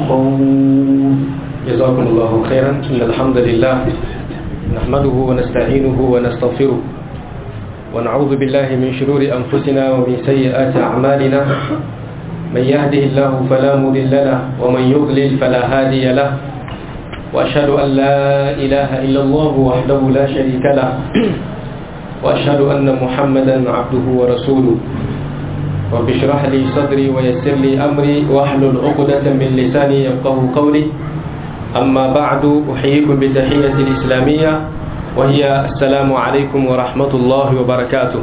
يسخرون جزاكم الله خيرا إن الحمد لله نحمده ونستعينه ونستغفره ونعوذ بالله من شرور أنفسنا ومن سيئات أعمالنا من يهده الله فلا مضل له ومن يضلل فلا هادي له وأشهد أن لا إله إلا الله وحده لا شريك له وأشهد أن محمدا عبده ورسوله رب اشرح لي صدري ويسر لي أمري واحلل عقدة من لساني يفقه قولي أما بعد أحييكم بالتحية الإسلامية وهي السلام عليكم ورحمة الله وبركاته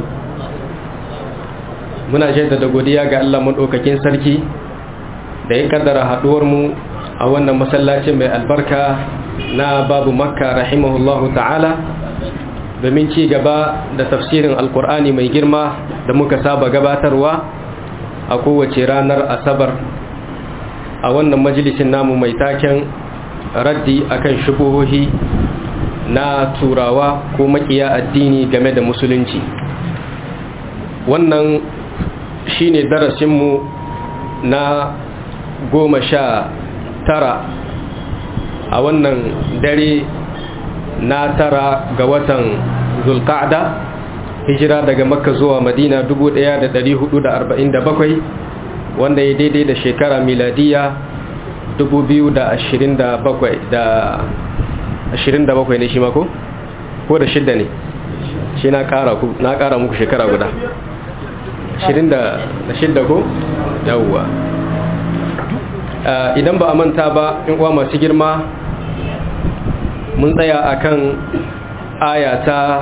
muna jaddada godiya ga Allah maɗaukakin sarki da ya kaddara haɗuwarmu a wannan masallacin mai albarka na babu makka rahimahullahu ta'ala domin ci gaba da tafsirin alkur'ani mai girma da muka saba gabatarwa a kowace ranar asabar a wannan majalisin namu mai taken raddi akan shubuhohi na turawa ko makiya addini game da musulunci wannan shine darasinmu na goma sha tara a wannan dare na tara ga watan zulqa'da hijira daga makka zuwa madina 1447 wanda ya daidai da shekara miladiya 2027 da 27 ne shi mako? ko da shidda ne shi na kara muku shekara guda 26 ko? yawwa idan ba a manta ba in uwa masu girma mun tsaya akan ayata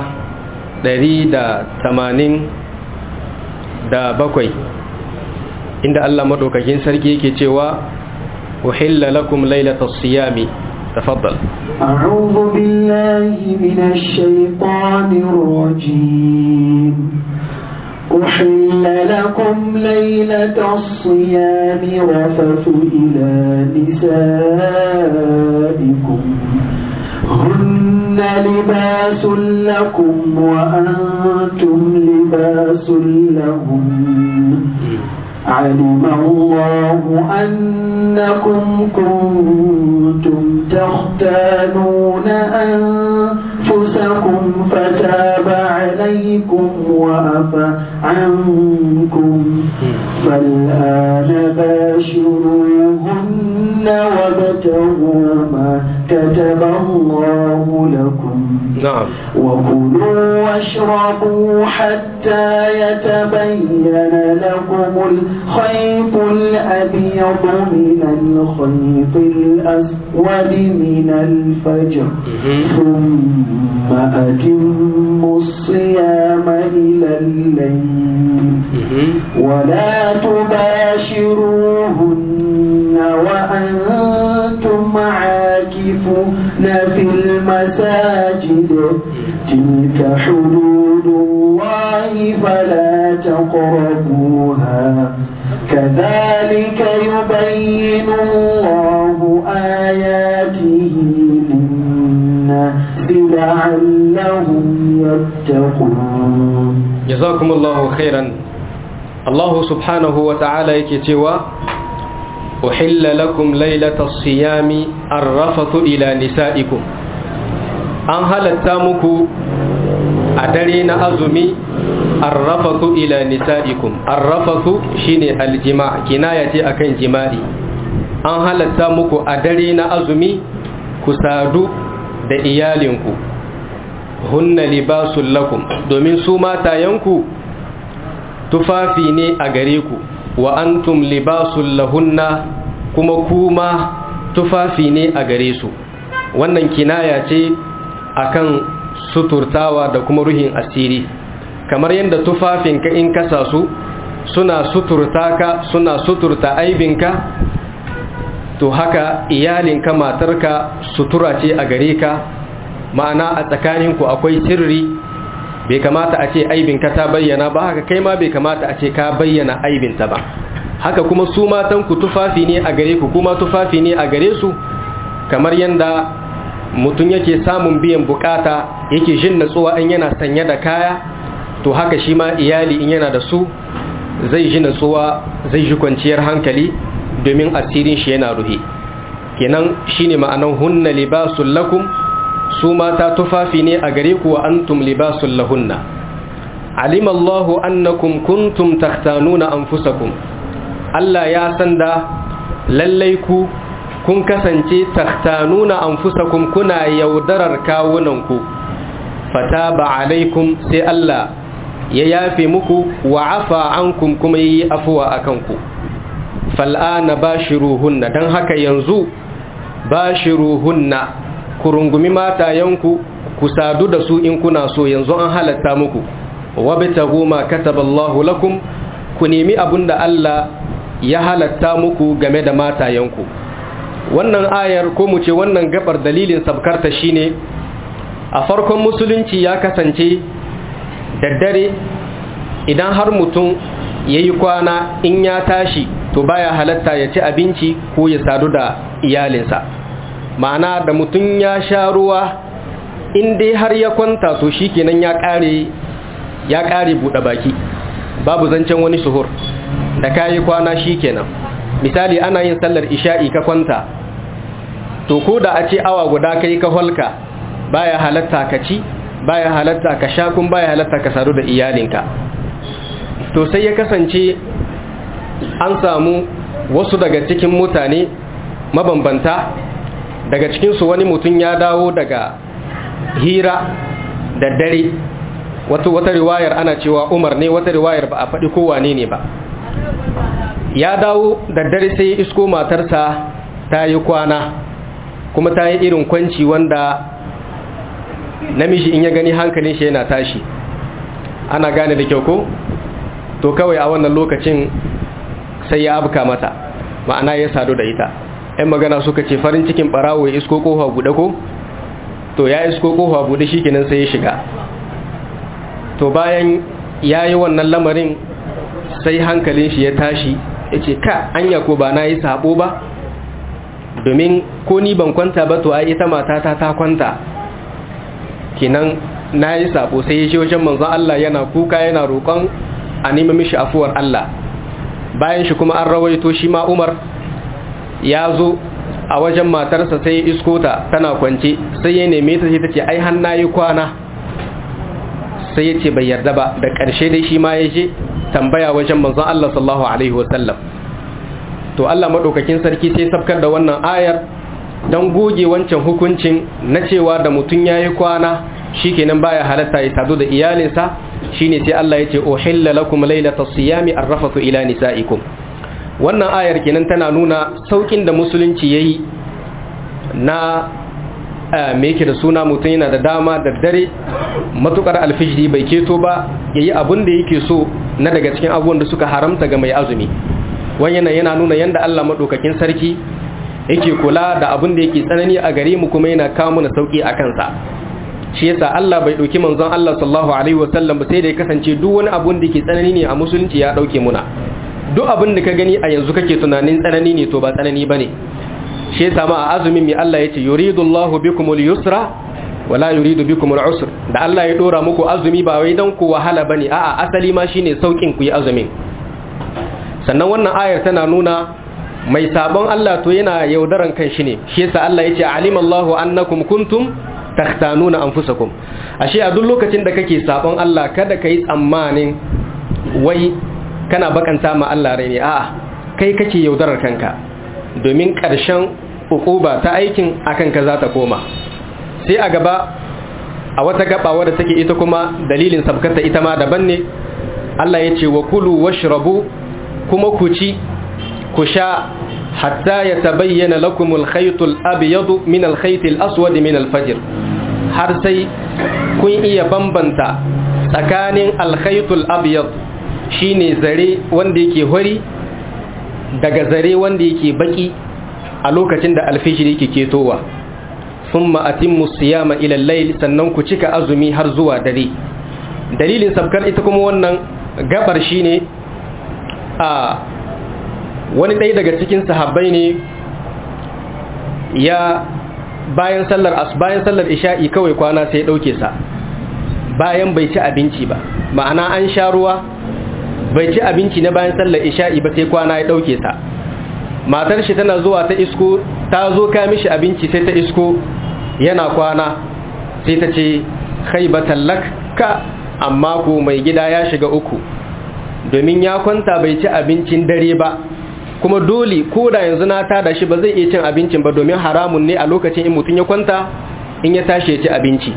187 inda Allah madaukakin sarki yake cewa uhilla lakum lailatas siyami تفضل أعوذ بالله من الشيطان الرجيم أحل لكم ليلة الصيام رفث إلى نسائكم هن لباس لكم وأنتم لباس لهم علم الله أنكم كنتم تختانون أنفسكم فتاب عليكم وعفى عنكم فالآن باشروهن وابتغوا ما كتب الله لكم نعم وكلوا واشربوا حتى يتبين لكم الخيط الأبيض من الخيط الأسود من الفجر ثم أتموا الصيام إلى الليل ولا تباشروهن وأنتم عاكفون في المساجد تلك حدود الله فلا تقربوها كذلك يبين الله آياته للناس لعلهم يتقون جزاكم الله خيرا الله سبحانه وتعالى يكتوى أحل لكم ليلة الصيام الرفث إلى نسائكم an halatta muku a dare na azumi arrafatu ila nisa'ikum arrafatu shine aljima kinaya ce akan jima'i an halatta muku a dare na azumi ku sadu da iyalinku hunna libasul lakum domin su matayenku tufafi ne a gare ku wa antum libasul lahunna kuma kuma tufafi ne a gare su wannan kinaya ce akan suturtawa da kuma ruhin asiri kamar yadda tufafinka in kasa su suna suturta ka suna suturta aibinka to haka iyalinka matarka sutura ce a gare ka ma'ana a tsakaninku akwai sirri bai kamata a ce aibinka ta bayyana ba haka kai ma bai kamata a ce ka bayyana aibinta ba haka kuma su matanku tufafi ne a gare ku kuma tufafi ne a gare su kamar yadda mutum yake samun biyan bukata yake jin natsuwa in yana sanye da kaya to haka shi ma iyali in yana da su zai ji natsuwa zai ji kwanciyar hankali domin asirin shi yana ruhe kenan shine ma'anan hunna libasul lakum su mata tufafi ne a gare ku wa antum libasul lahunna alima Allahu annakum kuntum takhtanuna anfusakum Allah ya san da lallai ku kun kasance takhtanuna anfusakum kuna yaudarar kawunanku fataba alaikum sai Allah ya yafe muku wa afa ankum kuma yi afuwa akan ku fal'ana bashiruhunna dan haka yanzu bashiruhunna ku rungumi matayenku ku sadu da su in kuna so yanzu an halatta muku wabtagu ma kataballahu lakum ku nemi abinda Allah ya halatta muku game da matayenku wannan ayar ko mu ce wannan gabar dalilin sabkarta shine a farkon musulunci ya kasance da dare idan har mutum ya yi kwana in ya tashi to baya halatta ya ci abinci ko ya sadu da iyalinsa ma'ana da mutum ya sha ruwa in dai har ya kwanta to shi kenan ya kare ya kare buɗe baki babu zancen wani suhur da ka yi kwana shi kenan misali ana yin sallar isha'i ka kwanta to ko da a ce awa guda kai ka holka baya halatta ka ci baya halatta ka sha kun baya halatta ka sadu da iyalinka to sai ya kasance an samu wasu daga cikin mutane mabambanta daga cikinsu wani mutum ya dawo daga hira da dare wata wata riwayar ana cewa umar ne wata riwayar ba a faɗi kowane ne ba ya dawo da dare sai isko matarsa ta yi kwana kuma ta yi irin kwanci wanda namiji in ya gani hankalin shi yana tashi ana gane da kyau ko to kawai a wannan lokacin sai ya abuka mata ma'ana ya sadu da ita ‘yan magana suka ce farin cikin ɓarawo ya isko ƙofa buɗe ko to ya isko ƙofa buɗe shi kenan sai ya shiga to bayan ya yi wannan lamarin sai hankalin shi ya tashi ya ce ka anya ko ba na yi sabo ba domin ko ni ban kwanta ba to ai ita matata ta kwanta kenan na yi sabo sai ya ce wajen manzon Allah yana kuka yana roƙon a nemi mishi afuwar Allah bayan shi kuma an rawaito shi ma Umar ya zo a wajen matarsa sai ya isko ta tana kwance sai ya neme ta sai ta ce ai har nayi kwana sai ya ce bai yarda ba da ƙarshe dai shi ma ya je tambaya wajen manzon Allah sallallahu alaihi wasallam to Allah madaukakin sarki sai sabkar da wannan ayar don goge wancan hukuncin na cewa da mutum yayi kwana shikenan baya halatta ya sadu da iyalinsa shine sai Allah yace uhilla lakum laylatas siyami arrafatu ila nisaikum wannan ayar kenan tana nuna saukin da musulunci yayi na me yake da suna mutum yana da dama da dare matukar alfijiri bai keto ba yayi abin da yake so na daga cikin abubuwan da suka haramta ga mai azumi wannan yana nuna yanda Allah madaukakin sarki yake kula da abin da yake tsanani a gare mu kuma yana kawo mana sauki a kansa shi yasa Allah bai dauki manzon Allah sallallahu alaihi wasallam sai da ya kasance duk wani abun da yake tsanani ne a musulunci ya dauke muna duk abin da ka gani a yanzu kake tunanin tsanani ne to ba tsanani bane shi yasa ma a azumin mi Allah yace yuridullahu bikumul yusra wala yuridu bikumul usr da Allah ya dora muku azumi ba wai dan ku wahala bane a'a asali ma shine saukin ku yi azumin sannan wannan ayar tana nuna mai sabon Allah to yana yaudaran kan shi ne shi yasa Allah yace alimallahu annakum kuntum takhtanuna anfusakum ashe a duk lokacin da kake sabon Allah kada kai tsammanin wai kana bakanta ma Allah rai ne a'a kai kake yaudarar kanka domin ƙarshen ukuba ta aikin akan ka za ta koma sai a gaba a wata gaba wadda take ita kuma dalilin sabkata ita ma daban ne Allah ya ce wa kulu washrabu kuma ku ci ku sha hatta ya tabayyana lakum al-khayt al-abyad min al-khayt al-aswad min al-fajr har sai kun iya bambanta tsakanin al-khayt al-abyad shine zare wanda yake hori daga zare wanda yake baki a lokacin da alfijir yake ketowa thumma atimmu siyama ila al-layl sannan ku cika azumi har zuwa dare dalilin sabkar ita kuma wannan gabar shine a wani ɗaya daga cikin sahabbai ne ya bayan sallar as bayan sallar isha'i kawai kwana sai ya ɗauke sa bayan bai ci abinci ba ma'ana an sha ruwa bai ci abinci na bayan sallar isha'i ba sai kwana ya ɗauke sa matar shi tana zuwa ta isko ta zo ka mishi abinci sai ta isko yana kwana sai ta ce khaibatan lak ka amma ko mai gida ya shiga uku domin ya kwanta bai ci abincin dare ba kuma dole ko da yanzu na tada shi ba zai iya cin abincin ba domin haramun ne a lokacin in mutum ya kwanta in ya tashi ya ci abinci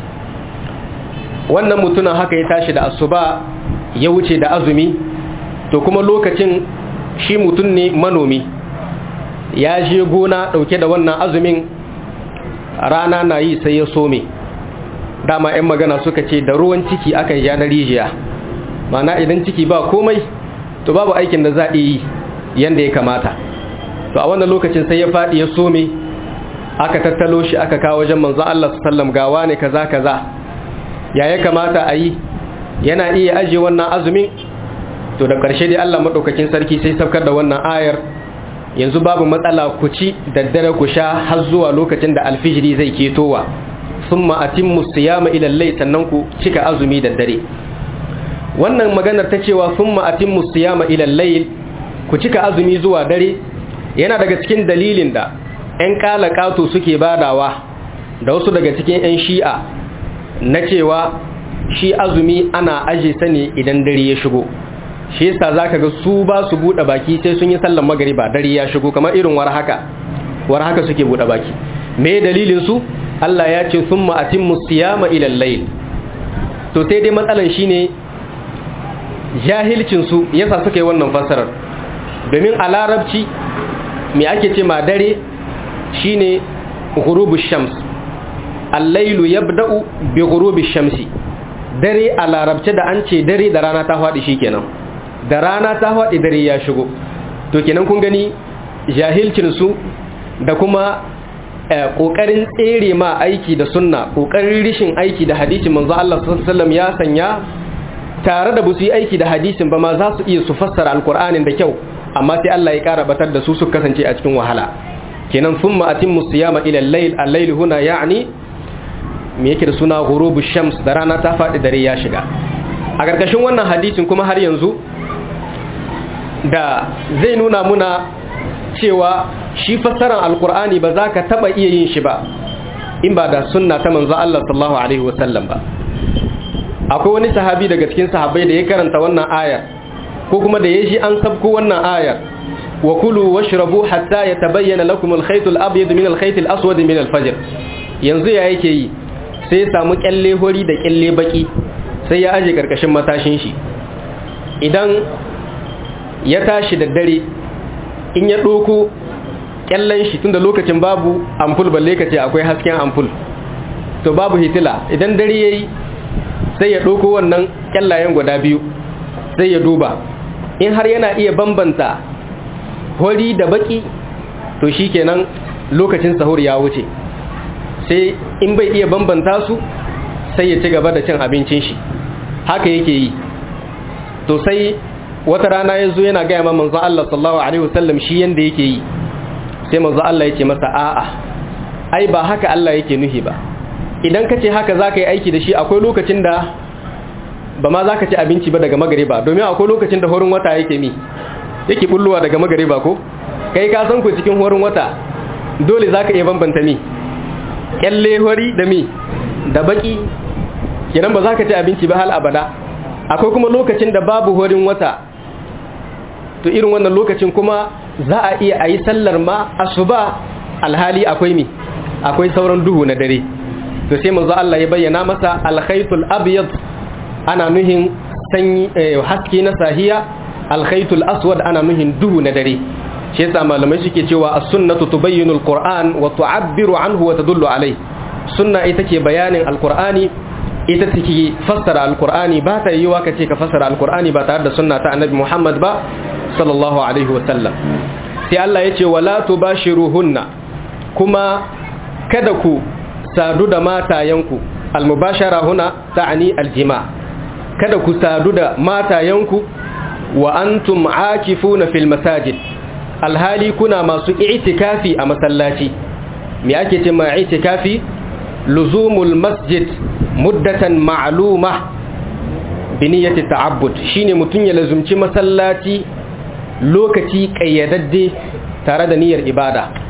wannan mutumin haka ya tashi da asuba ya wuce da azumi to kuma lokacin shi mutum ne manomi ya je gona dauke da wannan azumin rana na yi sai ya some dama 'yan magana suka ce da ruwan ciki akan ja na rijiya mana idan ciki ba komai to babu aikin da za a yi yanda ya kamata to a wannan lokacin sai ya faɗi ya some aka tattalo shi aka kawo wajen manzon Allah sallam gawa ne kaza kaza ya ya kamata a yi yana iya aje wannan azumin to da ƙarshe dai Allah madaukakin sarki sai saukar da wannan ayar yanzu babu matsala ku ci daddare ku sha har zuwa lokacin da alfijiri zai ketowa summa atimmu siyama ila layl sannan ku cika azumi daddare wannan maganar ta cewa summa atimmu siyama ila layl ku cika azumi zuwa dare yana daga cikin dalilin da 'yan kalakato suke badawa da wasu daga cikin 'yan shi'a na cewa shi azumi ana aje sani idan dare ya shigo shi yasa zaka ga su ba su bude baki sai sun yi sallar magariba dare ya shigo kamar irin war haka war haka suke bude baki me dalilin su Allah ya ce summa atimmu siyama ila al-layl to sai dai matsalan shine jahilcin su yasa suka yi wannan fasarar domin a larabci me ake ce ma dare shine ghurubush shams al-laylu yabda'u bi ghurubish shamsi dare a larabce da an ce dare da rana ta faɗi shikenan da rana ta faɗi dare ya shigo to kenan kun gani jahilcin su da kuma kokarin tsere ma aiki da sunna kokarin rishin aiki da hadisin manzo Allah sallallahu alaihi wasallam ya sanya tare da busu yi aiki da hadisin ba ma za su iya su fassara alkur'anin da kyau amma sai Allah ya kara batar da su su kasance a cikin wahala kenan thumma atimmu siyama ila al-layl al-layl huna ya'ni me yake da suna ghurubu shams da rana ta faɗi dare ya shiga a karkashin wannan hadisin kuma har yanzu da zai nuna muna cewa shi fassarar alkur'ani ba za ka taba iya yin shi ba in ba da sunna ta manzo Allah sallallahu alaihi wasallam ba akwai wani sahabi daga cikin sahabbai da ya karanta wannan ayar ko kuma da ya ji an sabko wannan ayar wa kulu washrabu hatta yatabayyana lakum al-khayt al-abyad min al-khayt al-aswad min al-fajr yanzu ya yake yi sai ya samu kyalle hori da kyalle baki sai ya aje karkashin matashin shi idan ya tashi da dare in ya doko kyallen shi tunda lokacin babu ampul balle kace akwai hasken ampul to babu hitila idan dare yayi sai ya ɗauko wannan ƙyallayen guda biyu sai ya duba in har yana iya bambanta hori da baki to shi kenan lokacin sahur ya wuce sai in bai iya bambanta su sai ya ci gaba da cin abincin shi haka yake yi to sai wata rana ya zo yana gaya manzo Allah sallallahu alaihi wasallam shi yanda yake yi sai manzo Allah ya ce masa a'a ai ba haka Allah yake nuhi ba idan ka ce haka za ka yi aiki da shi akwai lokacin da ba ma za ka ci abinci ba daga magariba domin akwai lokacin da horin wata yake mi yake bulluwa daga magariba ko kai ka san ku cikin horin wata dole za ka iya bambanta mi kyalle hori da mi da baki kenan ba za ka ci abinci ba hal abada akwai kuma lokacin da babu horin wata to irin wannan lokacin kuma za a iya a yi sallar ma asuba alhali akwai mi akwai sauran duhu na dare to sai manzo Allah ya bayyana masa alkhaytul abyad ana nuhin sanyi haske na sahiya alkhaytul aswad ana nuhin duhu na dare shi yasa malamai suke cewa as-sunnatu tubayyinu al-qur'an wa tu'abbiru anhu wa tadullu alayhi sunna ita ke bayanin al-qur'ani ita take fassara al-qur'ani ba ta yiwa ka ce ka fassara al-qur'ani ba tare da sunna ta annabi Muhammad ba sallallahu alaihi wa sallam sai Allah ya ce wala tubashiruhunna kuma kada ku sadu da matayenku almubashara huna ta'ani aljima kada ku sadu da matayenku wa antum aakifuna fil masajid alhali kuna masu i'tikafi a masallaci me ake ce ma i'tikafi luzumul masjid muddatan ma'luma bi niyyati ta'abbud shine mutun ya lazumci masallaci lokaci kayyadadde tare da niyyar ibada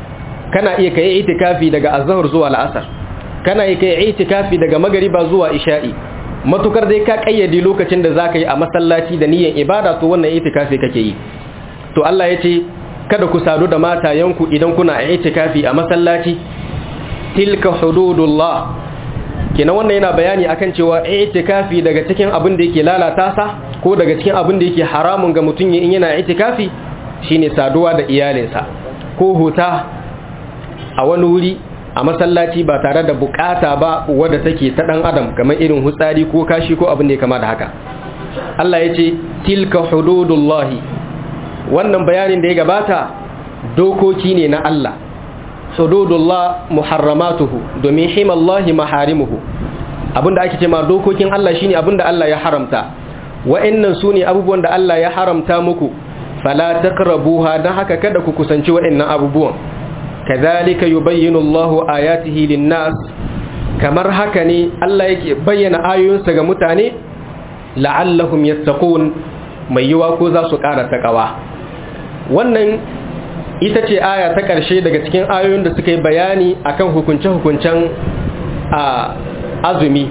kana iya kai itikafi daga azhar zuwa al'asar kana iya kai itikafi daga magariba zuwa isha'i matukar dai ka kayyade lokacin da zaka yi a masallaci da niyyar ibada to wannan itikafi kake yi to Allah ya ce kada ku sadu da matayenku idan kuna a itikafi a masallaci tilka hududullah kenan wannan yana bayani akan cewa itikafi daga cikin abin da yake lalata sa ko daga cikin abin da yake haramun ga mutum in yana itikafi shine saduwa da iyalinsa ko huta a wani wuri a masallaci ba tare da bukata ba wadda take ta dan adam kamar irin hutsari ko kashi ko abin da ya kama da haka Allah ya ce tilka hududullahi wannan bayanin da ya gabata dokoki ne na Allah hududullah muharramatuhu domin himallahi maharimuhu abinda ake ce ma dokokin Allah shine abinda Allah ya haramta wa'annan sune abubuwan da Allah ya haramta muku fala taqrabuha dan haka kada ku kusanci wa'annan abubuwan kadhalika yubayyinu Allahu ayatihi lin-nas kamar haka ne Allah yake bayyana ayoyinsa ga mutane la'allahum yattaqun mai yiwa ko za su ƙara takawa wannan ita ce aya ta ƙarshe daga cikin ayoyin da suka yi bayani akan hukunce-hukuncen a azumi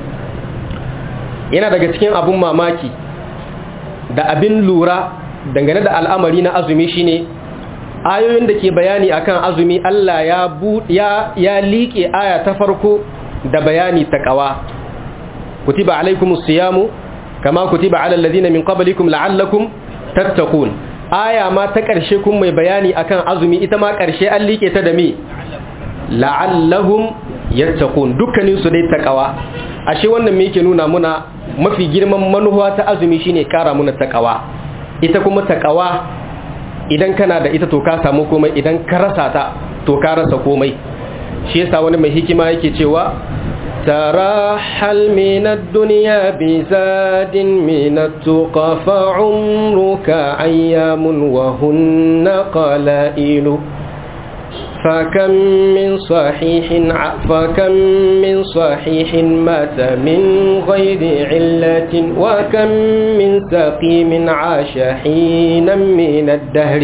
yana daga cikin abun mamaki da abin lura dangane da al'amari na azumi shine ayoyin da ke bayani akan azumi Allah ya ya ya liƙe aya ta farko da bayani ta ƙawa kutiba alaikumus siyamu kama kutiba alal ladina min qablikum la'allakum tattaqun aya ma ta ƙarshe kun mai bayani akan azumi ita ma ƙarshe an liƙe ta da me la'allahum yattaqun dukkanin su dai takawa ashe wannan me yake nuna muna mafi girman manuwa ta azumi shine kara muna takawa ita kuma takawa idan kana da ita to ka samu komai idan ka rasa ta to ka rasa komai shi yasa wani mai hikima yake cewa ترحل من الدنيا بزاد من التقى فعمرك أيام وهن قلائل فكم من صحيح فكم من صحيح مات من غير علة وكم من سقيم عاش حينا من الدهر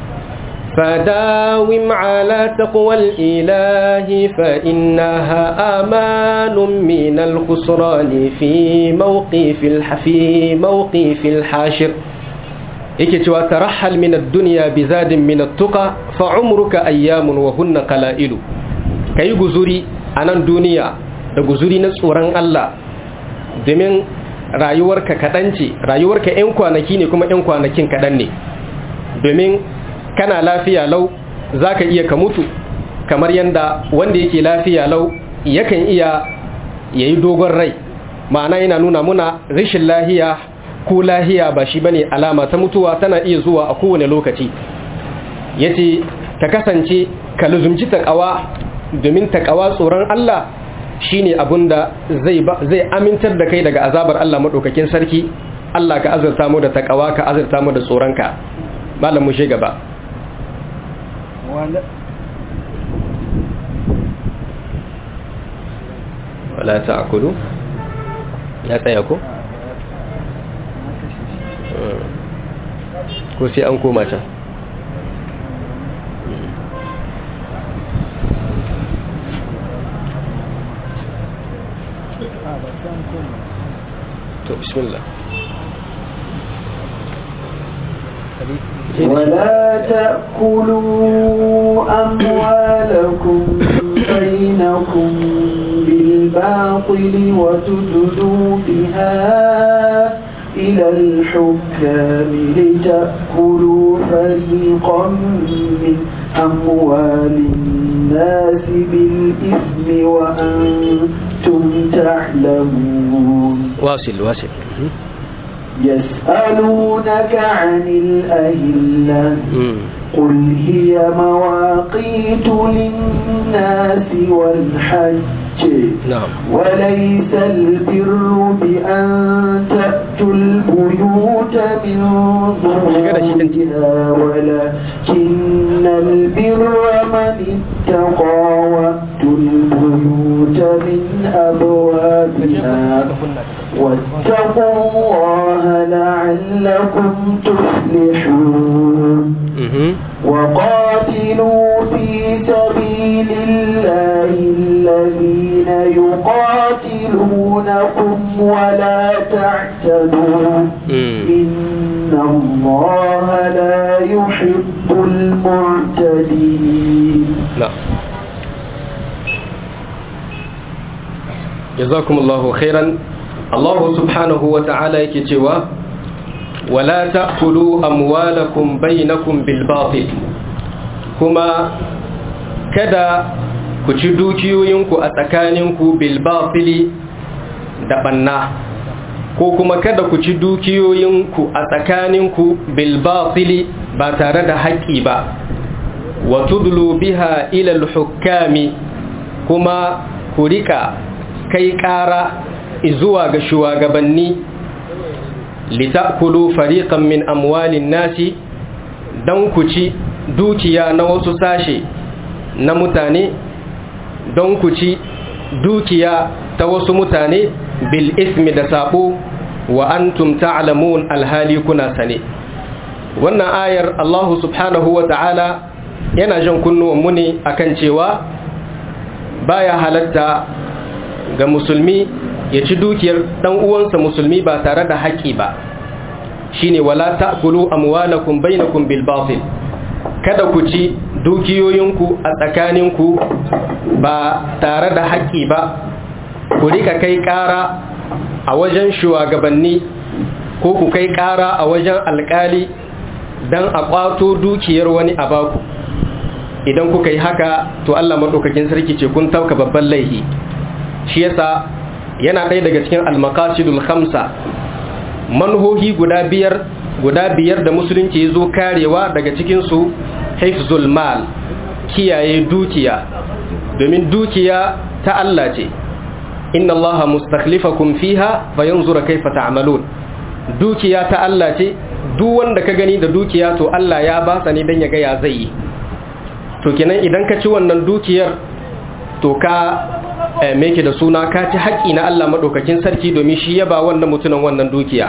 فداوم على تقوى الإله فإنها أمان من الخسران في موقف في موقف الحاشر yake cewa tarahal min ad-dunya bi zadin min at-tuqa fa umruka ayyamun wa hunna qalailu kai guzuri a nan duniya da guzuri na tsoron Allah domin rayuwarka kadan ce rayuwarka ƴan kwanaki ne kuma ƴan kwanakin kadan ne domin kana lafiya lau za ka iya ka mutu kamar yadda wanda yake lafiya lau yakan iya ya yi dogon rai ma'ana yana nuna muna rashin lahiya ko lahiya ba shi bane alama ta mutuwa tana iya zuwa a kowane lokaci ya ce ka kasance ka luzumci taƙawa domin taƙawa tsoron Allah shine abun da zai amintar da kai daga azabar Allah maɗaukakin sarki Allah ka azurta mu da taƙawa ka azurta mu da tsoronka malam mu gaba wala ta'kulu ya tsaya ko ko sai an koma can to bismillah ولا تأكلوا أموالكم بينكم بالباطل وتدلوا بها إلى الحكام لتأكلوا فريقا من أموال الناس بالإثم وأنتم تعلمون واصل واصل يسألونك عن الأهلة قل هي مواقيت للناس والحج نعم وليس البر بأن تأتوا البيوت من ظهورها ولكن البر من اتقى وأتوا البيوت من أبوابها واتقوا الله لعلكم تفلحون وقاتلوا في سبيل المهتدين نعم جزاكم الله خيرا الله سبحانه وتعالى يكتوى ولا تأكلوا أموالكم بينكم بالباطل كما كذا كتدوكيوينكو أتكانينكو بالباطل دبنا ko kuma kada ku ci dukiyoyinku a tsakaninku bilbatili ba tare da haƙƙi ba wa tudlu biha ila hukami kuma ku rika kai ƙara zuwa ga shugabanni litakulu fariqan min amwalin nasi don ku ci dukiya na wasu sashe na mutane don ku ci dukiya ta wasu mutane bil ismi da sabo wa antum ta'lamun alhali kuna sane wannan ayar Allah subhanahu wa ta'ala yana jan kunnuwan mu ne akan cewa baya halatta ga musulmi ya ci dukiyar dan uwansa musulmi ba tare da haƙƙi ba shine wala ta'kulu amwalakum bainakum bil batil kada ku ci dukiyoyinku a tsakaninku ba tare da haƙƙi ba ku rika kai ƙara a wajen shugabanni ko ku kai ƙara a wajen alƙali don a ƙwato dukiyar wani a baku idan kuka yi haka to Allah maɗaukakin sarki ce kun tauka babban laihi shi yasa yana ɗaya daga cikin almakasidul khamsa manhohi guda biyar guda biyar da musulunci ya zo karewa daga cikinsu hifzul mal kiyaye dukiya domin dukiya ta Allah ce inna allaha mustakhlifakum fiha fayanzura kaifa ta'malun dukiya ta Allah ce duk wanda ka gani da dukiya to Allah ya ba sa ne dan ya ga ya zai yi to kenan idan ka ci wannan dukiyar to ka me da suna ka ci haƙi na Allah madaukakin sarki domin shi ya ba wannan mutumin wannan dukiya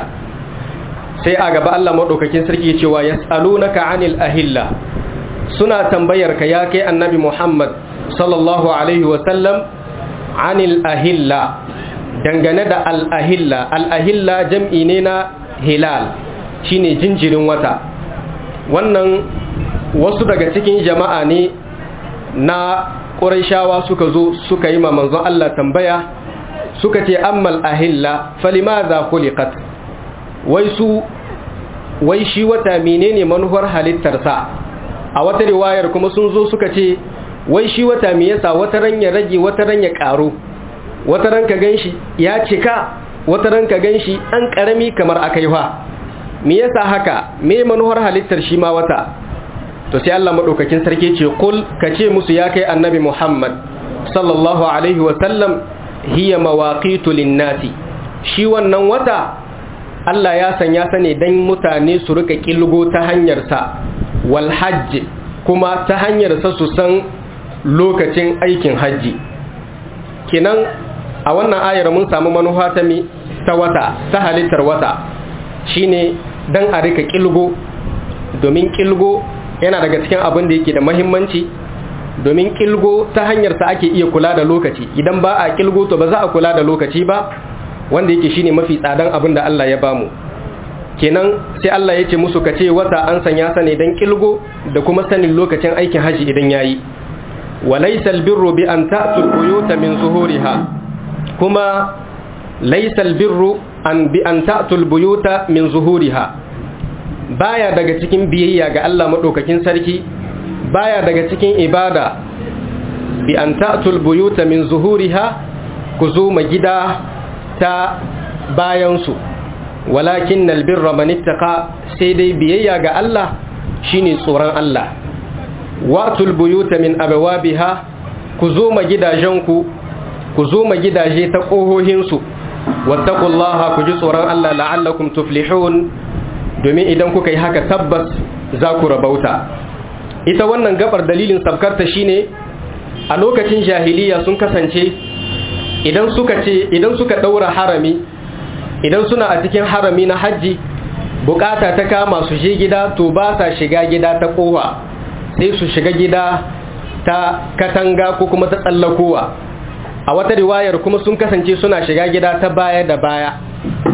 sai a gaba Allah madaukakin sarki ya ce wa yas'alunaka 'anil ahilla suna tambayar ka ya kai annabi Muhammad sallallahu alaihi wa sallam anil ahilla dangane da al'ahilla al'ahilla jam'i ne na hilal shine jinjirin wata wannan wasu daga cikin jama'a ne na ƙurashawa suka zo suka yi manzon Allah tambaya suka ce ammal ahilla falimaza khuliqat wai su wai shi wata menene manuwar halittarsa a wata riwayar kuma sun zo suka ce wai shi wata me yasa wata ran ya rage wata ran ya karo wata ran ka ganshi ya cika wata ran ka ganshi an karami kamar akaiwa me yasa haka me manuwar halittar shi ma wata to sai Allah madaukakin sarki ce kul kace musu ya kai annabi Muhammad sallallahu alaihi wa sallam hiya mawaqitu linnati shi wannan wata Allah ya sanya sa ne dan mutane su rika kilgo ta hanyar sa wal hajj kuma ta hanyar sa su san lokacin aikin hajji kinan a wannan ayar mun samu manufa ta mi ta wata ta halittar wata shine dan a rika kilgo domin kilgo yana daga cikin abin da yake da mahimmanci domin kilgo ta hanyar sa ake iya kula da lokaci idan ba a kilgo to ba za a kula da lokaci ba wanda yake shine mafi tsadan abin da Allah ya bamu kenan sai Allah ya ce musu kace wata an sanya sa ne dan kilgo da kuma sanin lokacin aikin haji idan yayi وليس البر بأن تأتوا البيوت من ظهورها كما ليس البر أن بأن تأتوا البيوت من ظهورها baya daga cikin biyayya ga Allah madaukakin sarki baya daga cikin ibada bi an ta'tul buyuta min zuhuriha ku zo ma gida ta bayan su walakin albirra man ittaqa sai dai biyayya ga Allah shine tsoron Allah watul buyuta min abawabiha ku zo ma gidajenku ku zo ma gidaje ta ƙohohinsu wattaqullaha ku ji tsoron Allah la'allakum tuflihun domin idan kuka yi haka tabbas za ku rabauta ita wannan gabar dalilin sabkarta shine a lokacin jahiliya sun kasance idan suka ce idan suka daura harami idan suna a cikin harami na hajji bukata ta kama su je gida to ba sa shiga gida ta kowa sai su shiga gida ta katanga ko kuma ta tsallakowa a wata riwayar kuma sun kasance suna shiga gida ta baya da baya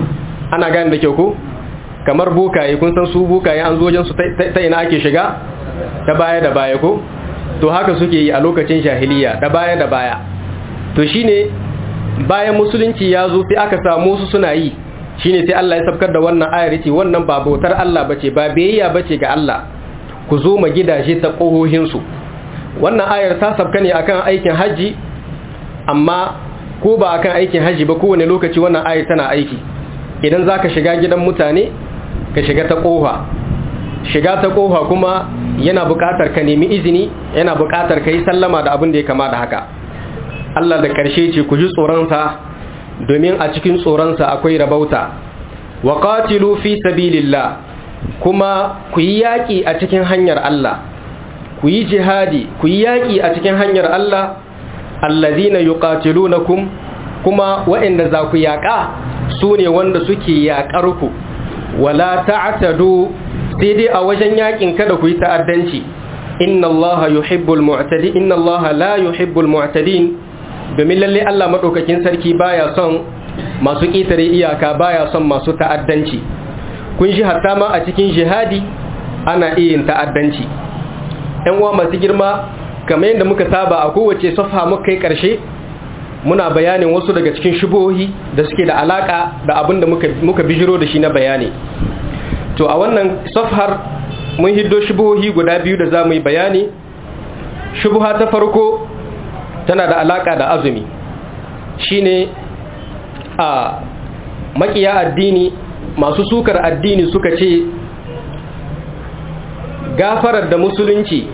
ana gane da kyau ko kamar bukaye kun san su bukaye an zo wajen su ta ina ake shiga ta baya da baya ko to haka suke yi a lokacin jahiliya da baya da baya to shine bayan musulunci ya zo sai aka samu su suna yi shine sai Allah ya sabkar da wannan ayar yace wannan ba bautar Allah bace ba biyayya bace ga Allah ku zo ma gidaje ta kohohin su wannan ayar ta sabka ne akan aikin haji amma ko ba akan aikin haji ba kowane lokaci wannan ayar tana aiki idan zaka shiga gidan mutane ka shiga ta kofa shiga ta kofa kuma yana buƙatar ka nemi izini yana buƙatar ka yi sallama da abin da ya kama da haka Allah da ƙarshe ce ku ji tsoronsa domin a cikin tsoronsa akwai rabauta wa qatilu fi sabilillah kuma ku yi yaƙi a cikin hanyar Allah ku yi jihadi ku yi yaƙi a cikin hanyar Allah allazina yuqatilunakum kuma waɗanda za ku yaƙa su ne wanda suke yaƙar ku wala ta'tadu sai dai a wajen yaƙin kada ku yi ta'addanci inna Allah yuhibbul mu'tadi inna Allah la yuhibbul mu'tadin domin lalle Allah madaukakin sarki baya son masu ƙetare iyaka baya son masu ta'addanci kun shi hatta ma a cikin jihadi ana iya yin ta'addanci ɗan uwa masu girma kamar yadda muka saba a kowace safha muka kai ƙarshe muna bayanin wasu daga cikin shubohi da suke da alaka da abin da muka, muka bijiro da shi na bayani to a wannan safhar mun hiddo shubohi guda biyu da za mu yi bayani shubuha ta farko tana da alaka da azumi shine a makiya addini masu sukar addini suka ce gafarar da musulunci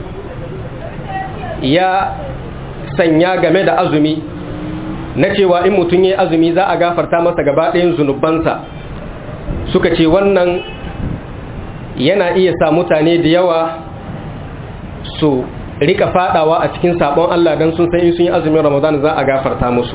ya sanya game da azumi na cewa in mutum ya azumi za a gafarta masa gaba ɗayan zunubansa suka ce wannan yana iya sa mutane da yawa su rika fadawa a cikin sabon Allah don sun san in sun yi azumin Ramadan za a gafarta musu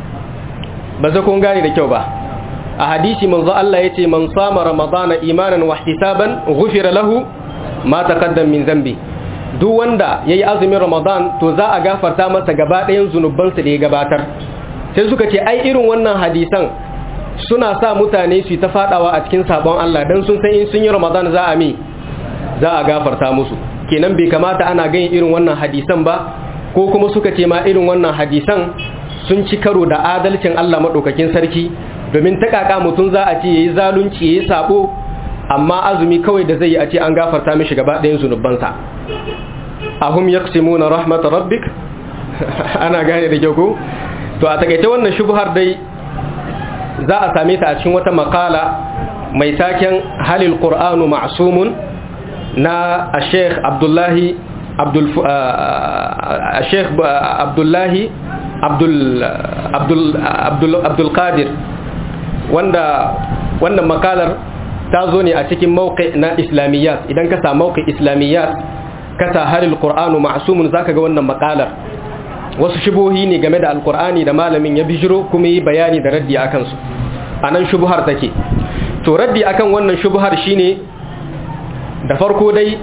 ba za kun gane da kyau ba a hadisi manzo Allah yace man sama Ramadan imanan wa ihtisaban ghufira lahu ma taqaddam min zambi duk wanda yayi azumin Ramadan to za a gafarta masa gaba ɗayan zunubansa da ya gabatar sai suka ce ai irin wannan hadisan suna sa mutane su ta fadawa a cikin sabon Allah dan sun san in sun yi Ramadan za a mi za a gafarta musu kenan bai kamata ana ganin irin wannan hadisan ba ko kuma suka ce ma irin wannan hadisan sun ci karo da adalcin Allah madaukakin sarki domin takaka mutum za a ce yayi zalunci yayi sabo amma azumi kawai da zai yi a ce an gafarta mishi gaba ɗayan zunubansa ahum yaqsimuna rahmat rabbik ana gane da kyau ko to a takaice wannan shubhar dai za a same ta a cikin wata makala mai taken halil qur'anu ma'sumun na sheikh abdullahi abdul sheikh abdullahi abdul abdul abdul abdul qadir wanda wannan makalar ta zo ne a cikin mawqi na islamiyat idan ka sa mawqi islamiyat ka sa halil qur'anu ma'sumun zaka ga wannan makalar wasu shubuhi ne game da alkur'ani da malamin ya bijiro kuma yi bayani da raddi a kansu a nan shubuhar take to raddi akan wannan shubuhar shine da farko dai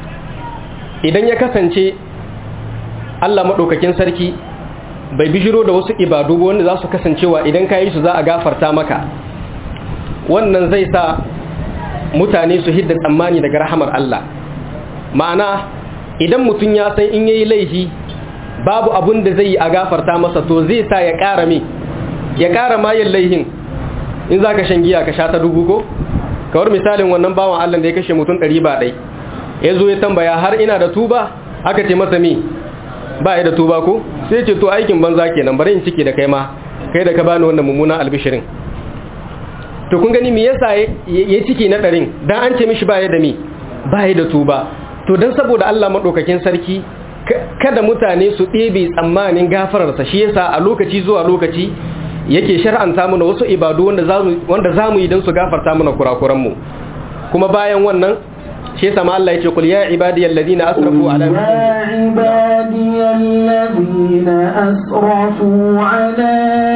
idan ya kasance allah maɗaukakin sarki bai bijiro da wasu ibadu wanda za su kasancewa idan ka yi su za a gafarta maka wannan zai sa mutane su hidda tsammani daga rahamar allah ma'ana idan mutum ya san in yayi laifi babu abun da zai yi a gafarta masa to zai sa ya ƙara me ya ƙara mayin laihin in za ka shan giya ka sha ta dubu ko kawar misalin wannan bawan allah da ya kashe mutum ɗari ba ɗai ya zo ya tambaya har ina da tuba aka ce masa me ba ya da tuba ko sai ce to aikin banza kenan bari in ciki da kai ma kai da ka bani wannan mummunan albishirin to kun gani me yasa ya ciki na ɗarin dan an ce mishi ba ya da me ba ya da tuba to dan saboda Allah madaukakin sarki kada mutane su ɗebe tsammanin gafararsa shi yasa a lokaci zuwa lokaci yake shar'anta mana wasu ibadu wanda za mu yi don su gafarta mana kurakuranmu kuma bayan wannan shi yasa ma Allah yake kul ya ibadiyal ladina asrafu ala ya ibadiyal ladina asrafu ala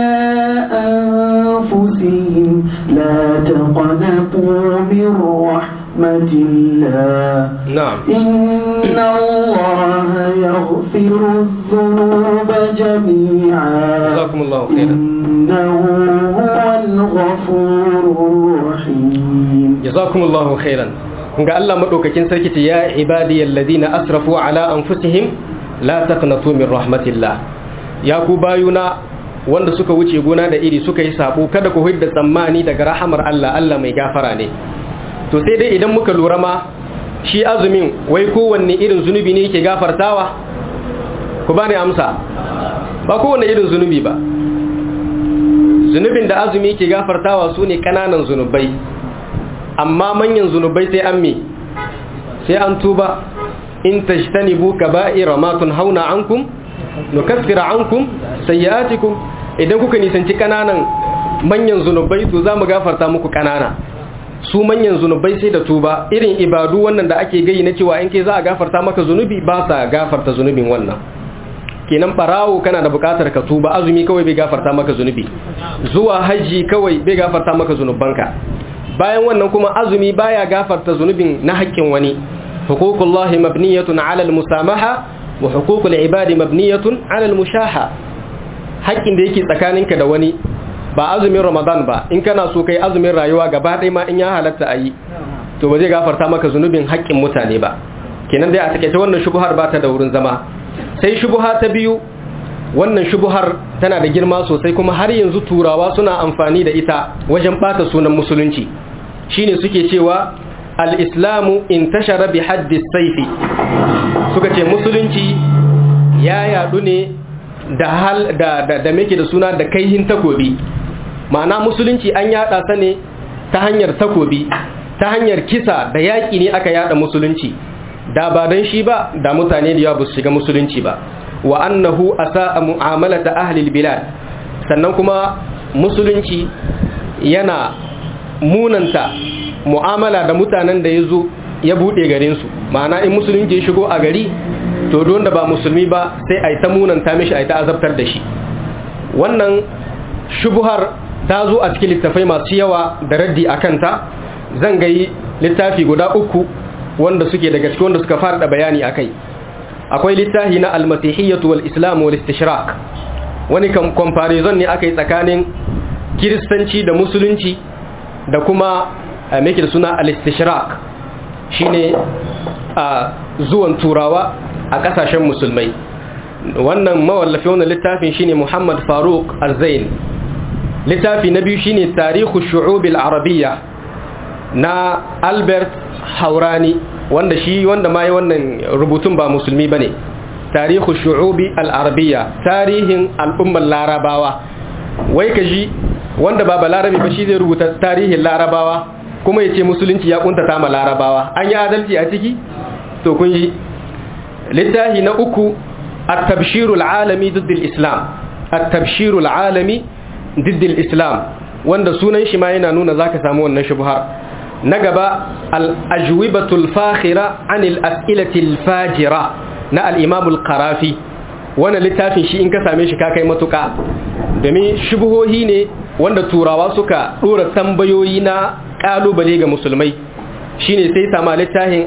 anfusihim la taqnatu min رحمة الله نعم إن الله يغفر الذنوب جميعا جزاكم الله خيرا إنه هو الغفور الرحيم جزاكم الله خيرا ga Allah madaukakin sarki ce ya ibadiyal ladina asrafu ala anfusihim la taqnatu min rahmatillah ya ku bayuna wanda suka wuce gona da iri suka yi sabo kada ku hidda tsammani daga rahamar Allah Allah mai gafara ne to sai dai idan muka lura ma shi azumin wai kowanne irin zunubi ne yake gafartawa ku bani amsa ba kowanne irin zunubi ba zunubin da azumi yake gafartawa su ne kananan zunubai amma manyan zunubai sai an me sai an tuba in tajtanibu kaba'ira ma tunhauna ankum nukaffir ankum sayyi'atikum idan kuka nisanci kananan manyan zunubai to zamu gafarta muku kanana su manyan zunubai sai da tuba irin ibadu wannan da ake gayi na cewa in ke za a gafarta maka zunubi ba sa gafarta zunubin wannan kenan barawo kana da bukatar ka tuba azumi kawai bai gafarta maka zunubi zuwa haji kawai bai gafarta maka zunubanka bayan wannan kuma azumi baya gafarta zunubin na haƙƙin wani huququllahi mabniyatun 'ala al-musamaha wa huququl ibadi mabniyatun 'ala al-mushaha haƙƙin da yake tsakaninka da wani ba azumin ramadan ba in kana so kai azumin rayuwa gaba ɗaya ma in ya halatta a yi to ba zai gafarta maka zunubin haƙƙin mutane ba kenan dai a takaice wannan shubuhar ba ta da wurin zama sai shubuha ta biyu wannan shubuhar tana da girma sosai kuma har yanzu turawa suna amfani da ita wajen bata sunan musulunci shine suke cewa al-islamu intashara bi haddi saifi suka ce musulunci ya yadu ne da hal da da, da meke da suna da kaihin takobi ma'ana musulunci an yada sa ne ta hanyar takobi ta hanyar kisa da yaki ne aka yada musulunci da ba dan shi ba da mutane da yawa ba su shiga musulunci ba wa annahu asa'a mu'amalata ahli bilad sannan kuma musulunci yana munanta mu'amala da mutanen da yazo ya bude garin su ma'ana in musulunci ya shigo a gari to don da ba musulmi ba sai ai ta munanta mishi ai ta azabtar da shi wannan shubuhar ta zo a cikin littafai masu yawa da raddi akan ta zan ga littafi guda uku wanda suke daga cikin wanda suka fara da bayani akai akwai littafi na almasihiyyatu wal islam wal istishrak wani comparison ne aka yi tsakanin kiristanci da musulunci da kuma make da suna al istishrak shine a zuwan turawa a kasashen musulmai wannan mawallafi wannan littafin shine Muhammad Faruk Al-Zain littafi na biyu shine Tarihu Shu'ub al-Arabiyya na Albert Haurani wanda shi wanda ma yi wannan rubutun ba musulmi bane tarihu shu'ubi al-arabiyya tarihin al'ummar larabawa wai ka ji wanda ba balarabi ba shi zai rubuta tarihin larabawa kuma ya ce musulunci ya kuntata ma larabawa an yi adalci a ciki to kun yi littafi na uku at-tabshirul alami diddil islam at-tabshirul alami diddil islam wanda sunan shi ma yana nuna zaka samu wannan shubhar na gaba al'ajwibatul fakhira anil as'ilatil fajira na al'imamul karafi wannan littafin shi in ka same shi ka kai matuka domin shubuhohi ne wanda turawa suka ɗora tambayoyi na ƙalubale ga musulmai shine sai sama littafin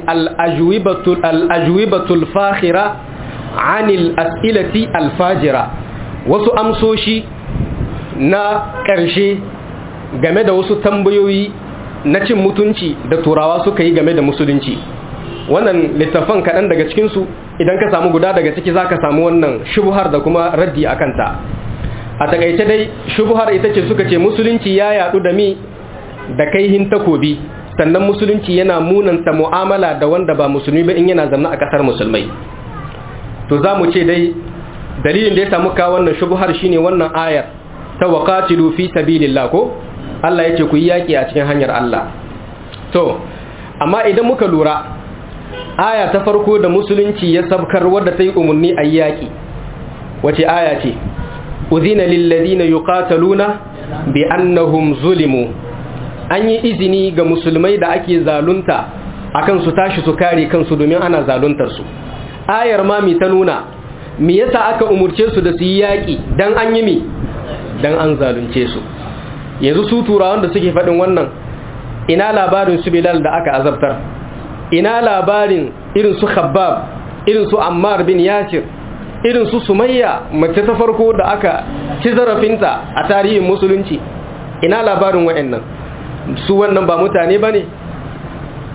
al'ajwibatul fakhira anil as'ilati alfajira wasu amsoshi na ƙarshe game da wasu tambayoyi na cin mutunci da turawa suka yi game da musulunci wannan littafan kaɗan daga cikinsu idan ka samu guda daga ciki za ka samu wannan shubuhar da kuma raddi a kanta a takaice dai shubuhar ita ce suka ce musulunci ya yadu da mi da kaihin takobi sannan musulunci yana munanta mu'amala da wanda ba musulmi ba in yana zanna a ƙasar musulmai to za mu ce dai dalilin da ya samu ka wannan shubuhar shine wannan ayar ta waqatilu fi sabilillah ko Allah ya ce ku yi yaƙi a cikin hanyar Allah to amma idan muka lura aya ta farko da musulunci ya sabkar wadda ta yi umarni a yaƙi wace aya ce uzina lillazina yuqataluna bi annahum zulimu an yi izini ga musulmai da ake zalunta akan su tashi su kare kansu domin ana zaluntar su ayar ma mi ta nuna me yasa aka umurce su da su yi yaƙi dan an yi mi dan an zalunce su yanzu su turawan da suke faɗin wannan ina labarin su bilal da aka azabtar ina labarin irin su khabbab irin su ammar bin yasir irin su sumayya mace ta farko da aka ci zarafinta a tarihin musulunci ina labarin wa'annan su wannan ba mutane ba ne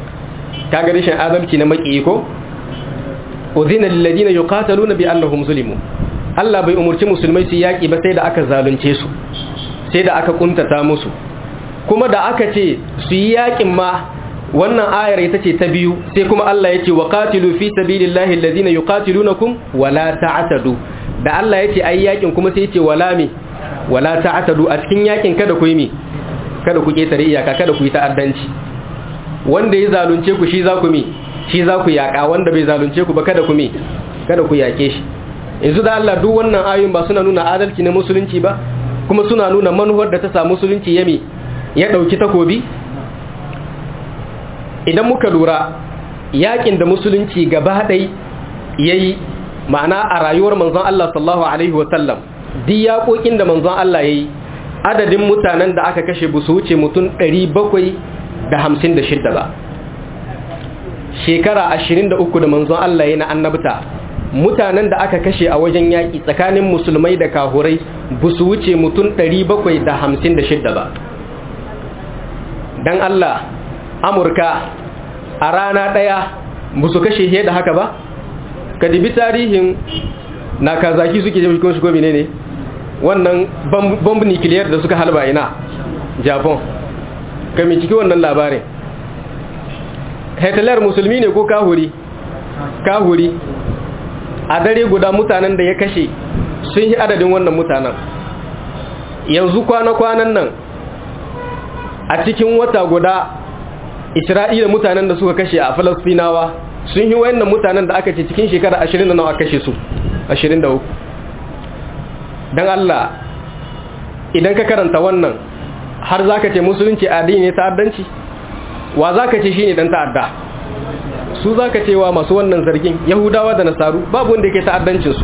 kaga rashin adalci na maki ko udhina lil ladina yuqataluna bi annahum zulimu Allah bai umurci musulmai su yaki ba sai da aka zalunce su sai da aka kuntata musu kuma da aka ce su yi yakin ma wannan ayar ita ce ta biyu sai kuma Allah ya ce wa qatilu fi sabilillahi alladhina yuqatilunakum wala ta'tadu da Allah ya ce ai yakin kuma sai ya ce wala mi wala ta'tadu a cikin yakin kada ku yi mi kada ku ketare iyaka kada ku yi ta'addanci wanda ya zalunce ku shi za ku mi shi za ku yaka wanda bai zalunce ku ba kada ku mi kada ku yake shi yanzu da Allah duk wannan ayoyin ba suna nuna adalci na musulunci ba kuma suna nuna manuwar da ta sa musulunci yami ya dauki takobi idan muka lura yakin da musulunci gaba ɗai ya yi ma'ana a rayuwar manzon Allah sallallahu Alaihi wasallam di yaƙoƙin da manzon Allah ya yi adadin mutanen da aka kashe busu wuce mutum 756 ba shekara 23 da manzon Allah ya na annabta mutanen da aka kashe a wajen yaƙi tsakanin musulmai da kahurai busu wuce mutum 756 ba don Allah amurka a rana ɗaya ba su kashe he da haka ba ka dibi tarihin na kazaki suke jami kuma shigo ne ne wannan bomb nuclear da suka halba ina japan ka ciki wannan labarin hitler musulmi ne ko kahuri kahuri a dare guda mutanen da ya kashe sun yi adadin wannan mutanen yanzu kwana-kwanan nan a cikin wata guda isra'ila mutanen da suka kashe a falastinawa sun yi wayannan mutanen da aka ce cikin shekara 20 da nawa kashe su 23 don Allah idan ka karanta wannan har za ka ce musulunci addini ne ta'addanci wa za ka ce shi ne dan ta'adda su za ka cewa masu wannan zargin yahudawa da nasaru babu wanda yake ta'addancinsu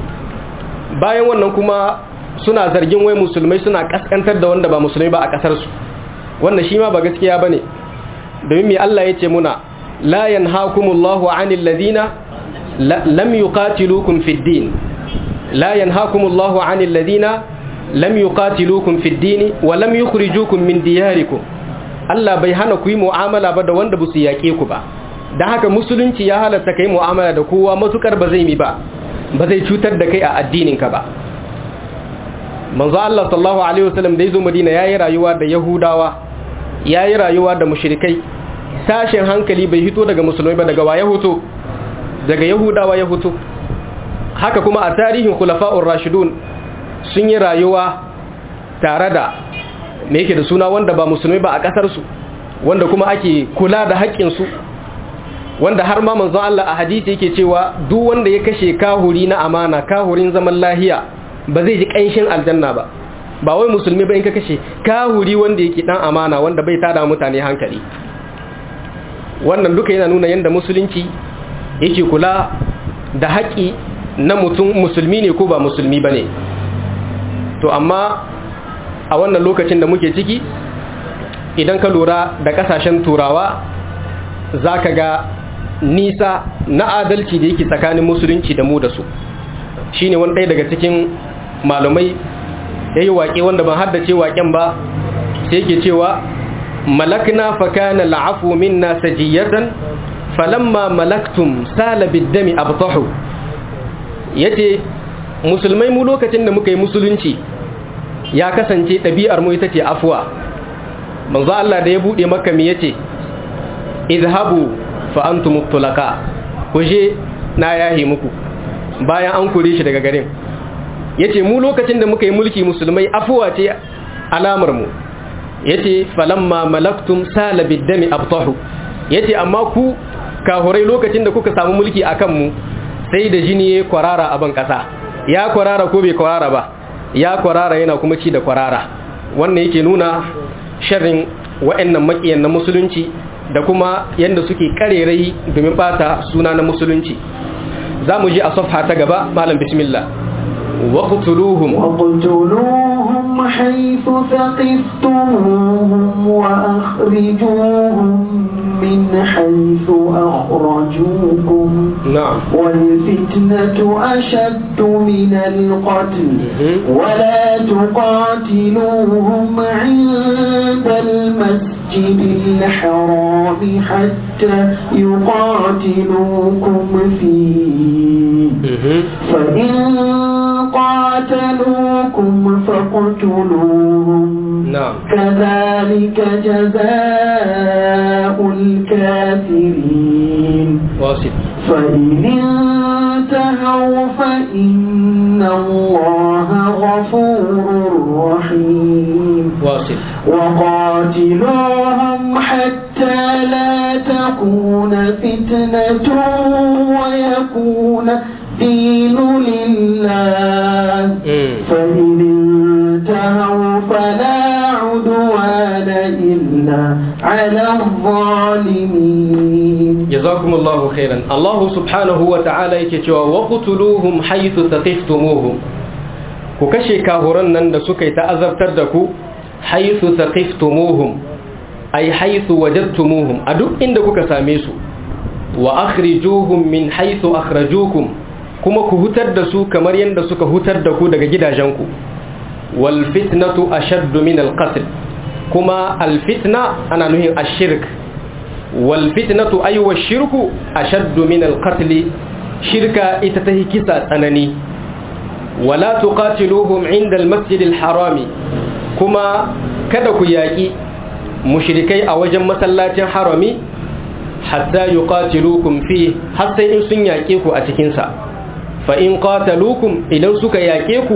bayan wannan kuma suna zargin wai musulmai suna kaskantar da wanda ba musulmai ba a kasarsu wannan shi ma ba gaskiya ba ne domin mai Allah ya ce muna la yanhakumullahu anil ladina lam yuqatilukum fid din la yanhakumullahu anil ladina lam yuqatilukum fid din wa lam yukhrijukum min diyarikum Allah bai hana ku yi mu'amala ba da wanda ba su yaƙe ku ba dan haka musulunci ya halatta kai mu'amala da kowa matukar ba zai mi ba ba zai cutar da kai a addinin ka ba manzo Allah sallallahu alaihi wasallam da yazo Madina yayi rayuwa da Yahudawa ya yi rayuwa da mushrikai tashin hankali bai hito daga musulmai ba daga waya hoto daga yahudawa ya hoto haka kuma a tarihin khulafa'ur rashidun sun yi rayuwa tare da me yake da suna wanda ba musulmai ba a kasar su wanda kuma ake kula da haƙƙin su wanda har ma manzon Allah a hadisi yake cewa duk wanda ya kashe kahuri na amana kahurin zaman lahiya ba zai ji ƙanshin aljanna ba ba wai musulmi ba in ka kashe kahuri wanda yake dan amana wanda bai tada mutane hankali wannan duka yana nuna yadda musulunci yake kula da haƙi na mutum musulmi ne ko ba musulmi ba ne to amma a wannan lokacin da muke ciki idan ka lura da ƙasashen turawa za ka ga nisa na adalci da yake tsakanin musulunci da mu da su shine wani ɗaya daga cikin malumai ya yi waƙe wanda ban haddace waƙen ba sai yake cewa malakna fakana la'afu minna sajiyatan falamma malaktum sala biddami abtahu yace musulmai mu lokacin da muka yi musulunci ya kasance ɗabi'ar mu ita ce afwa manzo Allah da ya bude maka mi yace idhabu fa antum tulaka kuje na yahi muku bayan an kore shi daga garin yace mu lokacin da muka yi mulki musulmai afuwa ce alamar mu yace falamma malaktum sala biddami abtahu yace amma ku kahurai lokacin da kuka samu mulki akan mu sai da jini ya kwarara a ban kasa ya kwarara ko bai kwarara ba ya kwarara yana kuma ci da kwarara wannan yake nuna sharrin wa'annan makiyan na musulunci da kuma yanda suke karerai domin bata suna na musulunci za mu ji a safha ta gaba malam bismillah waqtuluhum وقتلوهم حيث ثقفتموهم وأخرجوهم من حيث أخرجوكم na'am والفتنة أشد من القتل ولا تقاتلوهم عند المسجد المسجد الحرام حتى يقاتلوكم فيه فإن قاتلوكم فاقتلوهم نعم كذلك جزاء الكافرين واصل فإن انتهوا فإن الله غفور رحيم واصل وقاتلوهم حتى لا تكون فتنة ويكون دين لله مم. فإن انتهوا فلا عدوان إلا على الظالمين jazakumullahu khairan Allah subhanahu wa ta'ala yake cewa wa qutuluhum haythu taqiftumuhum ku kashe kahuran nan da suka yi ta'azabtar da ku haythu taqiftumuhum ay haythu wajadtumuhum a duk inda kuka same su wa akhrijuhum min haythu akhrajukum kuma ku hutar da su kamar yadda suka hutar da ku daga gidajenku wal fitnatu ashaddu min al qatl kuma al fitna ana nuhin ashirk والفتنة أي والشرك أشد من القتل شركة إتته كسا تنني ولا تقاتلوهم عند المسجد الحرام كما كدك ياكي مشركي أوجم مسلاة حرمي حتى يقاتلوكم فيه حتى إن سن ياكيكو أتكنسا فإن قاتلوكم إذن سك ياكيكو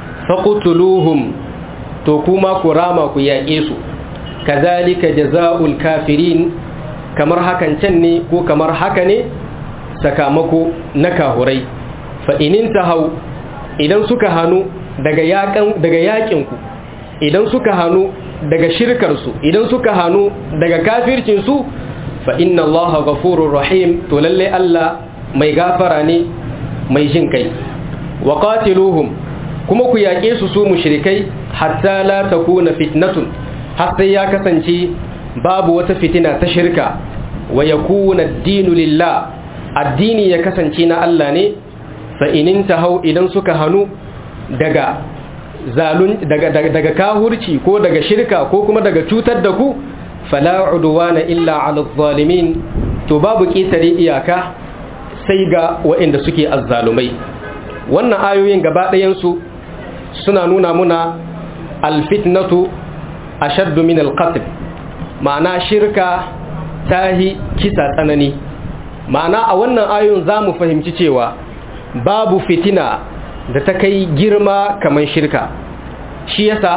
فقتلوهم تكما كراما كياكيسو كذلك جزاء الكافرين kamar hakan can ne ko kamar haka ne sakamako na kahurai fa'inin ta hau idan suka hannu daga yakinku idan suka hannu daga shirkarsu idan suka hannu daga kafircinsu fa'inna Allah gafurur rahim to lalle Allah mai gafara ne mai jin kai wa qatiluhum kuma ku yaƙe su su mushrikai hatta la takuna fitnatun har sai ya kasance babu wata fitina ta shirka wa yakuna ad-dinu lillah addini ya kasance na Allah ne fa inin tahau idan suka hanu daga zalun daga daga, daga kahurci ko daga shirka ko kuma daga cutar da ku fala udwana illa ala zalimin to babu ƙetare iyaka sai ga waɗanda suke azzalumai wannan ayoyin gaba ɗayansu suna nuna muna alfitnatu ashaddu min alqatl ma'ana shirka tahi kisa tsanani ma'ana a wannan ayoyin za mu fahimci cewa babu fitina da ta kai girma kamar shirka shi yasa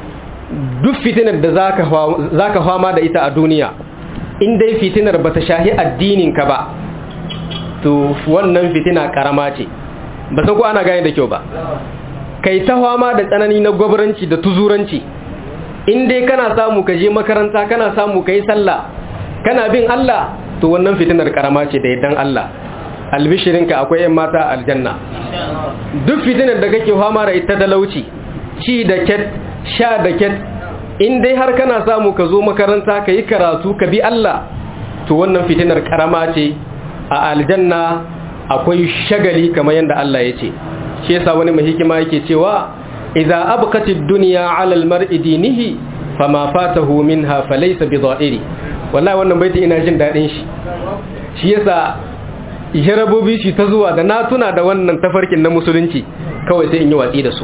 duk fitinar da za ka fama da ita a duniya in dai fitinar ba ta shahi addininka ba to wannan fitina karama ce ba san ko ana gane da kyau ba kai ta fama da tsanani na gwabranci da tuzuranci in dai kana samu ka je makaranta kana samu ka yi sallah kana bin Allah to wannan fitinar karama ce da yaddan Allah albishirinka akwai yan mata aljanna duk fitinar da kake fama da ita talauci ci da ket sha da ket in dai har kana samu ka zo makaranta ka yi karatu ka bi Allah to wannan fitinar karama ce a aljanna akwai shagali kamar yadda Allah ya ce shi yasa wani mai hikima yake cewa idza abqatid dunya ala almar'i dinihi fama fatahu minha falaysa bidha'iri wallahi wannan baiti ina jin dadin shi shi yasa jarabobi shi ta zuwa da na tuna da wannan tafarkin na musulunci kawai sai in yi watsi da su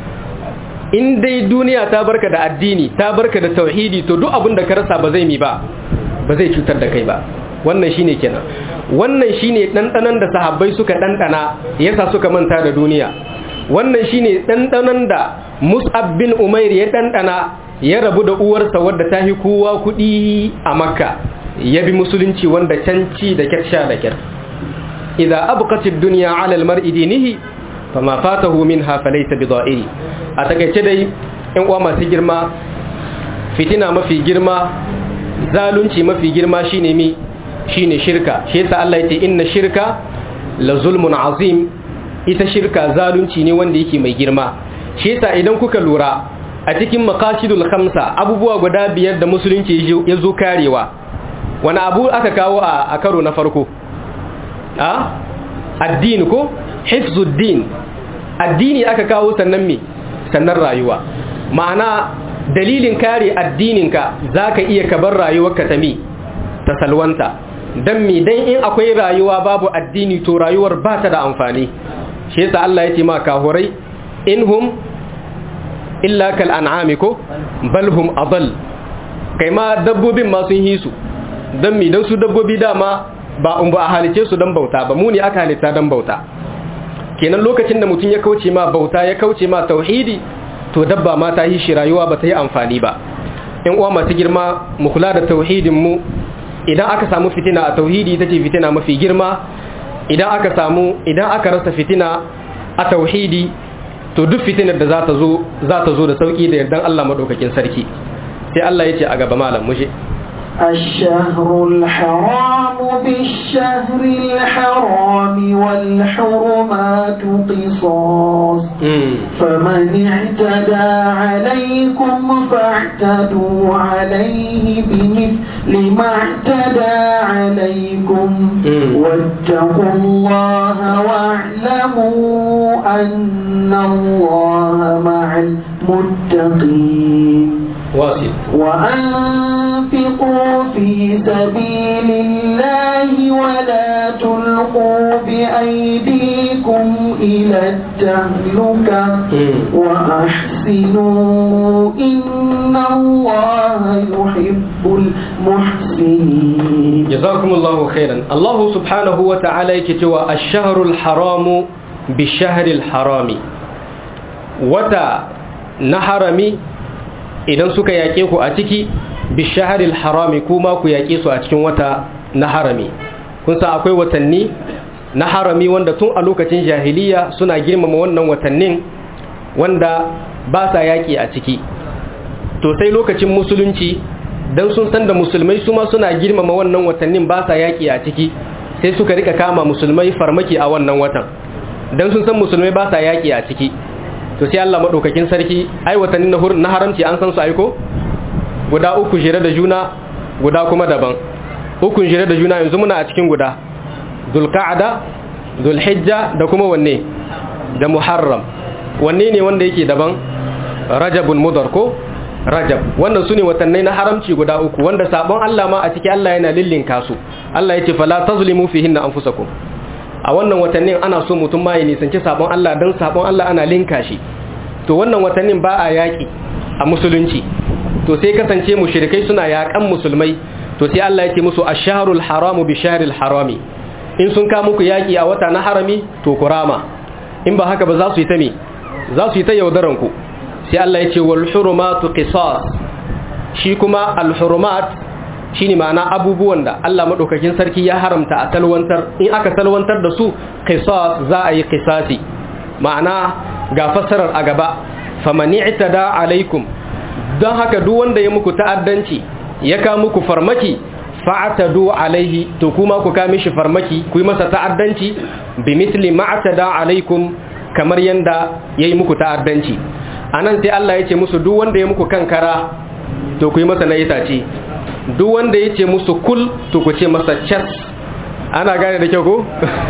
in dai duniya ta barka da addini ta barka da tauhidi to duk abin da ka rasa ba zai mi ba ba zai cutar da kai ba wannan shine kenan wannan shine dandanan da sahabbai suka dandana yasa suka manta da duniya wannan shine dandanan da Mus'ab bin Umair ya dandana ya rabu da uwarsa wadda ta hi kowa kudi a Makka ya bi musulunci wanda canci da kyar da kyar idza abqatid dunya 'ala al-mar'i dinihi fama fatahu minha falaysa bidha'iri a takeice dai in uwa masu girma fitina mafi girma zalunci mafi girma shine mi shine shirka shi yasa Allah yace inna shirka la zulmun azim ita shirka zalunci ne wanda yake mai girma shi yasa idan kuka lura a cikin maqasidul khamsa abubuwa guda biyar da musulunci ya zo karewa wani abu aka kawo a karo na farko a addini ko hifzuddin addini aka kawo sannan me sannan rayuwa ma'ana dalilin kare addininka zaka iya ka bar rayuwarka ta mi ta salwanta dan mi dan in akwai rayuwa babu addini to rayuwar ba ta da amfani shi yasa Allah ya ce ma kahurai inhum illa kal an'ami ko bal hum adall kai ma dabbobin ma sun hisu dan mi dan su dabbobi dama ba un ba a halice su dan bauta ba mu ne aka halitta dan bauta kenan lokacin da mutum ya kauce ma bauta ya kauce ma tauhidi to dabba ma ta yi shi rayuwa ba ta yi amfani ba in uwa masu girma mu kula da tauhidin mu idan aka samu fitina a tauhidi ita ce fitina mafi girma idan aka samu idan aka rasa fitina a tauhidi to duk fitinar da za ta zo za ta zo da sauki da yardan Allah madaukakin sarki sai Allah ya ce a gaba malam mushe الشهر الحرام بالشهر الحرام والحرمات قصاص فمن اعتدى عليكم فاعتدوا عليه بمثل ما اعتدى عليكم واتقوا الله واعلموا أن الله مع المتقين واصل وأنفقوا في سبيل الله ولا تلقوا بأيديكم إلى التهلكة وأحسنوا إن الله يحب المحسنين جزاكم الله خيرا الله سبحانه وتعالى يكتوى الشهر الحرام بالشهر الحرام وتا نحرمي idan suka yaƙe ku a ciki bishaharil harami kuma ku yaƙe su a cikin wata na harami kun san akwai watanni na harami wanda tun a lokacin jahiliya suna girmama wannan watannin wanda ba sa yaƙi a ciki to sai lokacin musulunci dan sun san da musulmai su ma suna girmama wannan watannin ba sa yaƙi a ciki sai suka rika kama musulmai farmaki a wannan watan dan sun san musulmai ba sa yaƙi a ciki to sai Allah madaukakin sarki ai watannin na haramci an san su aiko guda uku jere da juna guda kuma daban uku jere da juna yanzu muna a cikin guda zulqa'da zulhijja da kuma wanne da muharram wanne ne wanda yake daban rajabun mudar ko rajab wannan sune watannai na haramci guda uku wanda sabon Allah ma a ciki Allah yana lillinka su Allah yace fala tazlimu fihinna anfusakum a wannan watannin ana so mutum ma ya nisanci sabon Allah don sabon Allah ana linka shi to wannan watannin ba a yaƙi a musulunci to sai kasance mushrikai suna yaƙan musulmai to sai Allah ya ce musu ash-shahrul haramu bi shahril harami in sun ka muku yaƙi a wata na harami to kurama in ba haka ba za su yi ta me za su yi ta yaudaran ku sai Allah ya ce wal hurumatu qisas shi kuma al hurumat shine ma'ana abubuwan da Allah madaukakin sarki ya haramta a talwantar in aka talwantar da su qisas za a yi qisasi ma'ana ga fasarar a gaba famani itada alaikum don haka duk wanda ya muku ta'addanci ya ka muku farmaki fa'atadu alaihi to kuma ku ka mishi farmaki ku yi masa ta'addanci bi misli ma'atada alaikum kamar yanda yayi muku ta'addanci anan sai Allah ya ce musu duk wanda ya muku kankara to ku yi masa na itace duk wanda ya ce musu kul to ku ce masa chas ana gane da kyau ko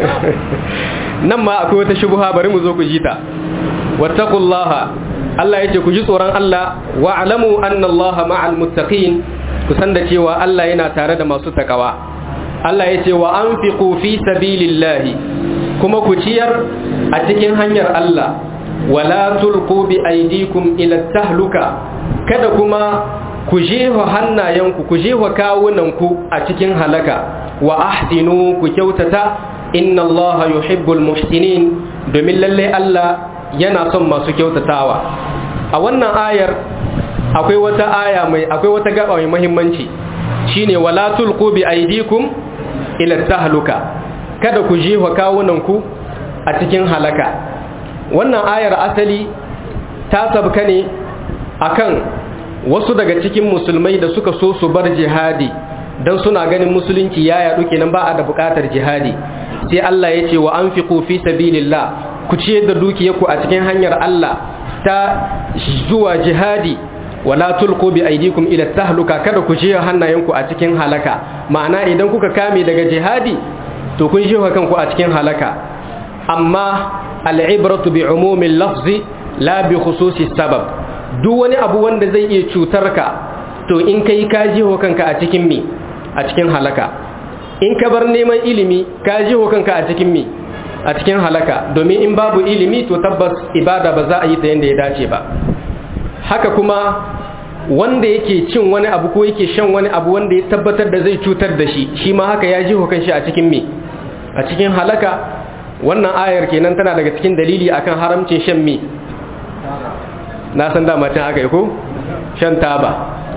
nan ma akwai wata shubuha bari mu zo ku ji ta wattaqullaha Allah yace ku ji tsoron Allah wa alamu anna Allah ma'al muttaqin ku san da cewa Allah yana tare da masu takawa Allah yace wa anfiqu fi sabilillahi kuma ku ciyar a cikin hanyar Allah wala tulqu bi aydikum ila tahluka kada kuma ku jefa hannayenku ku jefa kawunanku a cikin halaka wa ahsinu ku kyautata inna allaha yuhibbul muhsinin domin lalle Allah yana son masu kyautatawa a wannan ayar akwai wata aya mai akwai wata gaba mai muhimmanci shine wala tulqu bi aydikum ila tahluka kada ku jefa kawunanku a cikin halaka wannan ayar asali ta sabka ne akan wasu daga cikin musulmai da suka so su bar jihadi don suna ganin musulunci ya yaɗu kenan ba a da buƙatar jihadi sai Allah ya ce wa an fi fi sabilillah ku ciyar da dukiyarku a cikin hanyar Allah ta zuwa jihadi wala tulqu bi aydikum ila tahluka kada ku je hannayenku a cikin halaka ma'ana idan kuka kame daga jihadi to kun jefa kanku a cikin halaka amma al'ibratu bi umumil lafzi la bi khususi sabab duk wani abu wanda zai iya cutar ka to in kai ka jiho kanka a cikin mi a cikin halaka in ka bar neman ilimi ka jiho kanka a cikin mi a cikin halaka domin in babu ilimi to tabbas ibada ba za a yi ta yadda ya dace ba haka kuma wanda yake cin wani abu ko yake shan wani abu wanda ya tabbatar da zai cutar da shi shi ma haka ya jiho kanshi a cikin mi a cikin halaka wannan ayar kenan tana daga cikin dalili akan haramcin shan mi na san dama can aka yi ko shan taba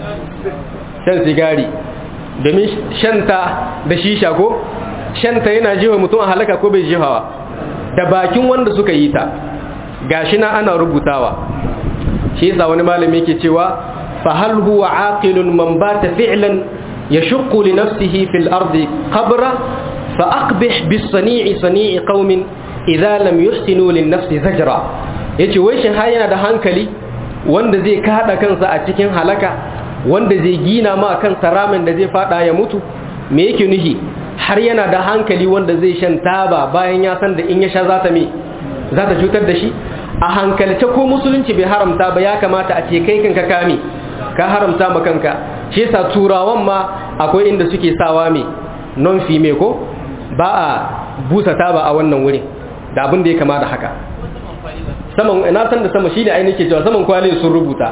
shan sigari domin shanta da shisha ko shanta yana jiwa mutum a halaka ko bai jihawa da bakin wanda suka yi ta gashi na ana rubutawa shi yasa wani malami yake cewa fa hal huwa aqilun man bata fi'lan yashqu li nafsihi fil ardi qabra fa aqbih bis sani'i sani'i qaumin idza lam yuhsinu lin nafsi zajra yace wai shin har yana da hankali wanda zai kada kansa a cikin halaka wanda zai gina ma kansa ramin da zai fada ya mutu me yake nuhi har yana da hankali wanda zai shan taba bayan ya san da in ya sha za ta me za ta cutar da shi a hankalce ko musulunci bai haramta ba ya kamata a ce kai kanka kame ka haramta ma kanka shi yasa turawan ma akwai inda suke sawa me non fime ko ba a busa taba a wannan wurin da abin da ya kama da haka saman ina san da sama shi ne ainihin ke cewa saman kwalin sun rubuta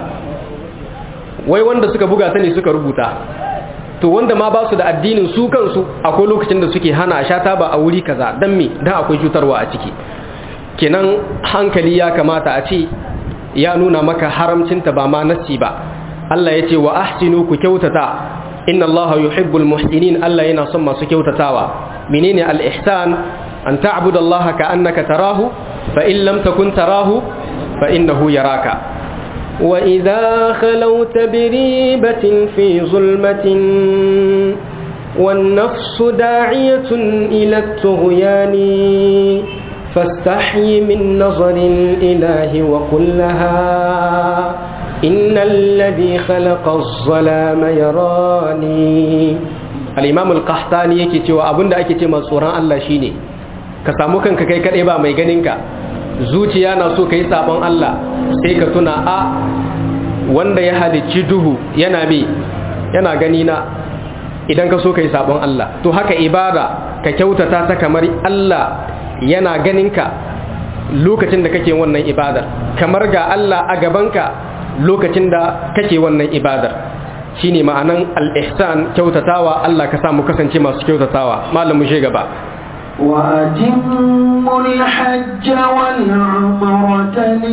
wai wanda suka buga ta ne suka rubuta to wanda ma ba su da addinin su kansu akwai lokacin da suke hana a sha taba a wuri kaza dan me dan akwai cutarwa a ciki kenan hankali ya kamata a ce ya nuna maka haramcinta ba ma nassi ba Allah ya ce wa ahsinu ku kyautata inna Allah yuhibbul muhsinin Allah yana son masu kyautatawa menene al-ihsan an ta'budu Allah ka annaka tarahu fa in lam takun tarahu fa innahu yaraka وإذا خلوت بريبة في ظلمة والنفس داعية إلى الطغيان فاستحي من نظر الإله وقل لها إن الذي خلق الظلام يراني الإمام القحطاني yake cewa abinda ake ce masu tsoron Allah shine ka samu kanka kai kadai ba mai ganinka zuciya na so kai sabon Allah sai ka tuna a wanda ya halicci duhu yana bi yana gani na idan ka so kai sabon Allah to haka ibada ka kyautata ta kamar Allah yana ganinka lokacin da kake wannan ibadar kamar ga Allah a gabanka lokacin da kake wannan ibadar shine ma'anan al-ihsan kyautatawa Allah ka samu kasance masu kyautatawa malamu shi gaba وأتموا الحج والعمرة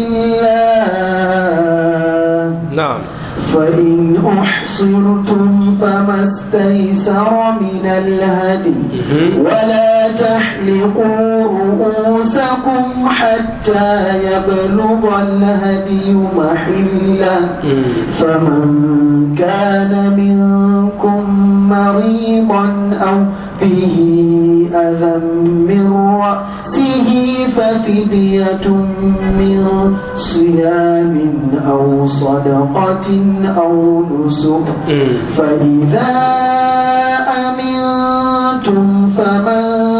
لله نعم فإن أحصرتم فما استيسر من الهدي ولا تحلقوا رؤوسكم حتى يبلغ الهدي محله فمن كان منكم مريضا أو به أذى من رأسه ففدية من صيام أو صدقة أو نسك فإذا أمنتم فمن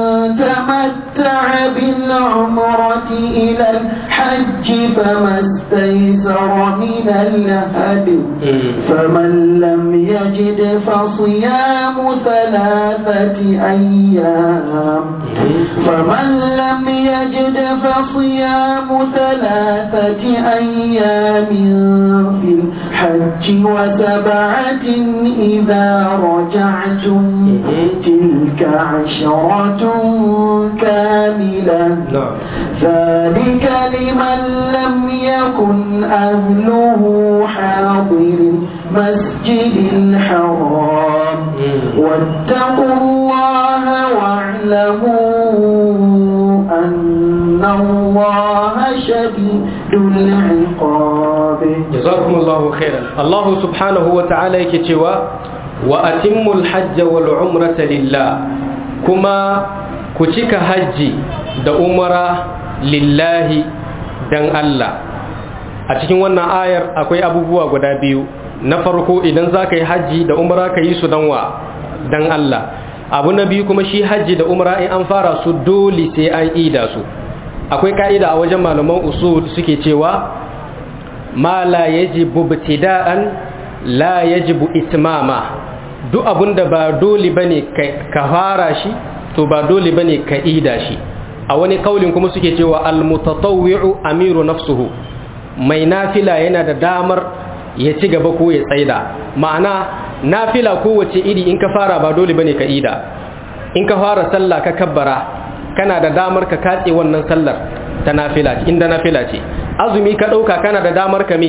تمتع بالعمرة إلى الحج فما استيسر من الهدي فمن لم يجد فصيام ثلاثة أيام فمن لم يجد فصيام ثلاثة أيام في الحج وسبعة إذا رجعتم تلك عشرة كاملة ذلك لمن لم يكن أهله حاضر المسجد الحرام واتقوا الله واعلموا أن الله شديد العقاب جزاكم الله خيرا الله سبحانه وتعالى يكتوى وأتموا الحج والعمرة لله كما كتك حج da umara lillahi dan Allah a cikin wannan ayar akwai abubuwa guda biyu na farko idan za ka yi hajji da umara ka yi su dan wa dan Allah abu na biyu kuma shi hajji da umara in an fara su dole sai an ida su akwai ka'ida a wajen malaman usul suke cewa ma la yajibu ibtida'an la yajibu itmama duk abunda ba dole bane ka fara shi to ba dole bane ka ida shi a wani kaulin kuma suke cewa al-mutatawwi'u amiru nafsuhu mai nafila yana da damar ya ci gaba ko ya tsaida ma'ana nafila kowace iri in ka fara ba dole bane ka ida in ka fara sallah ka kabbara kana da damar ka katse wannan sallar ta nafila ce inda nafila ce azumi ka dauka kana da damar ka me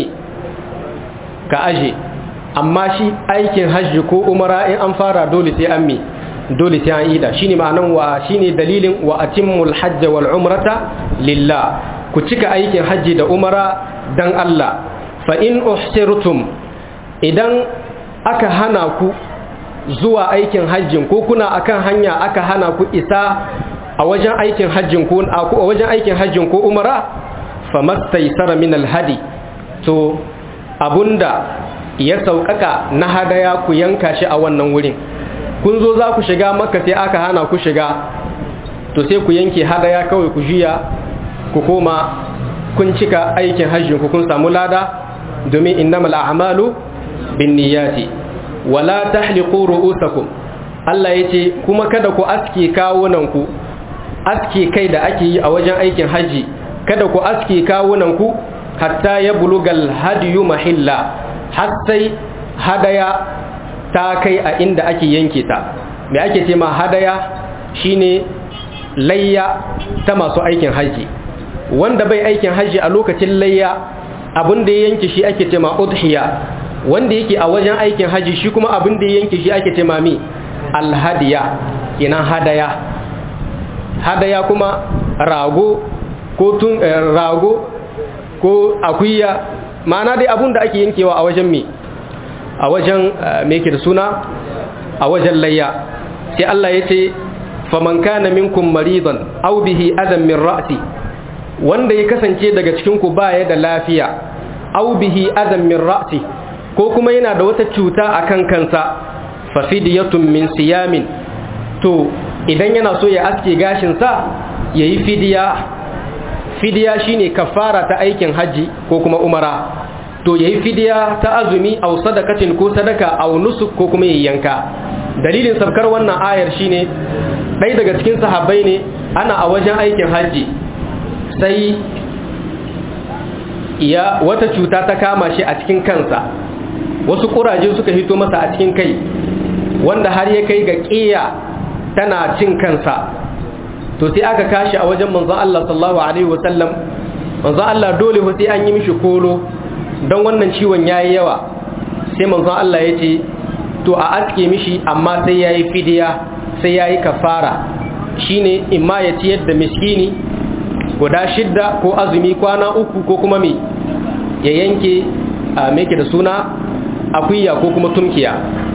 ka aje amma shi aikin hajji ko umara in an fara dole sai an me dole sai an ida shine ma'anan wa shine dalilin wa atimmul hajj wal umrata lillah ku cika aikin hajji da umara dan Allah fa in uhsirtum idan aka hana ku zuwa aikin hajjin ko kuna akan hanya aka hana ku isa a wajen aikin hajjin ko a wajen aikin hajjin ko umara famastaysara min alhadi to abunda ya sauƙaƙa na hadaya ku yanka shi a wannan wurin kun zo za ku shiga makka sai aka hana ku shiga to sai ku yanke hadaya kawai ku juya ku koma kun cika aikin hajjin ku kun samu lada domin innamal a'malu binniyati wala tahliqu ru'usakum Allah yace kuma kada ku aske kawunan ku aske kai da ake yi a wajen aikin haji kada ku aske kawunan ku hatta ya bulugal hadiyu mahilla har sai hadaya ta kai a inda ake yanke ta me ake ce ma hadaya shine layya ta masu aikin haji wanda bai aikin haji a lokacin layya abin da ya yanke shi ake ce ma udhiya wanda yake a wajen aikin haji shi kuma abin da ya yanke shi ake ce ma mi alhadiya kenan hadaya hadaya kuma rago ko tun rago ko akuya ma'ana dai abun da ake yankewa a wajen me a wajen me yake da suna a wajen layya sai Allah ya ce faman kana minkum maridan aw bihi adam min ra'si wanda ya kasance daga cikin ku baya da lafiya aw bihi adam min ra'si ko kuma yana da wata cuta akan kansa fa fidyatun min siyamin to idan yana so ya aske gashin sa yayi fidiya fidiya shine kafara ta aikin haji ko kuma umara to yayi fidiya ta azumi aw sadakatin ko sadaka aw nusuk ko kuma yanka dalilin sabkar wannan ayar shine ɗaya daga cikin sahabbai ne ana a wajen aikin haji sai ya wata cuta ta kama shi a cikin kansa wasu kuraje suka hito masa a cikin kai wanda har ya kai ga ƙiya tana cin kansa to sai aka kashi a wajen manzon Allah sallallahu alaihi wasallam manzon Allah dole fa sai an yi mishi kolo don wannan ciwon yayi yawa sai manzon Allah ya ce to a aske mishi amma sai yayi fidiya sai yayi kafara shine imma ya ciyar da miskini guda shidda ko azumi kwana uku ko kuma me ya yanke a meke da suna akuya ko kuma tunkiya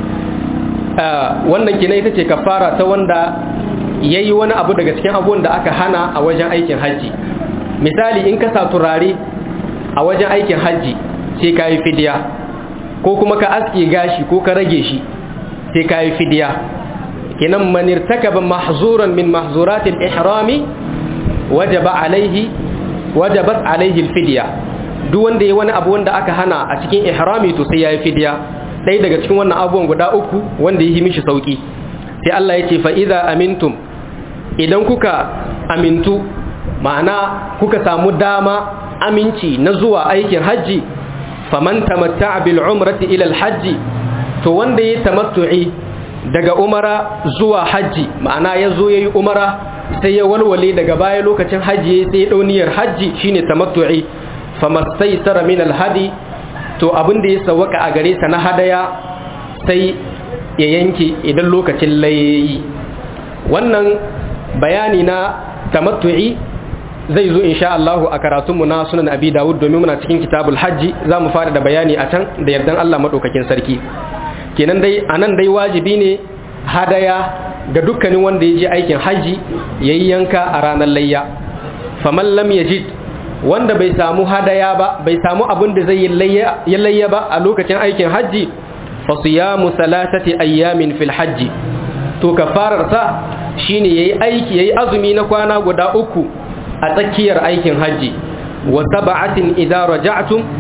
wannan kina ita ce kafara ta wanda ya yi wani abu daga cikin abubuwan da aka hana a wajen aikin hajji misali in ka sa turare a wajen aikin hajji sai ka yi fidiya ko kuma ka aske gashi ko ka rage shi sai ka yi fidiya kinan manir takaba mahzuran min mahzuratil ihrami wajaba alaihi wajabat alaihi alfidya duk wanda ya wani abu wanda aka hana a cikin ihrami to sai ya yi fidiya ɗaya daga cikin wannan abubuwan guda uku wanda ya yi mishi sauki sai Allah ya ce fa idza amintum idan kuka amintu ma'ana kuka samu dama aminci na zuwa aikin hajji faman tamatta'a bil umrati ila al hajji to wanda ya tamattu'i daga umara zuwa hajji ma'ana ya zo yayi umara sai ya walwale daga baya lokacin hajji sai ya dau niyyar hajji shine tamattu'i famastaysara min al hadi to abin da ya sawaka a gare sa na hadaya sai ya yanke idan lokacin layayi wannan bayani na tamattu'i zai zo insha Allah a karatunmu na sunan abi dawud domin muna cikin kitabul hajji za mu fara da bayani a can da yardan Allah maɗaukakin sarki kenan dai a nan dai wajibi ne hadaya ga dukkanin wanda ya je aikin hajji ya yi yanka a ranar layya faman lam yajid wanda bai samu hadaya ba bai samu abin da zai yi layya ba a lokacin aikin hajji fa siyamu salasati ayyamin fil hajji to kafararsa shine yayi aiki yayi azumi na kwana guda uku a tsakiyar aikin haji wa sab'atin idza raja'tum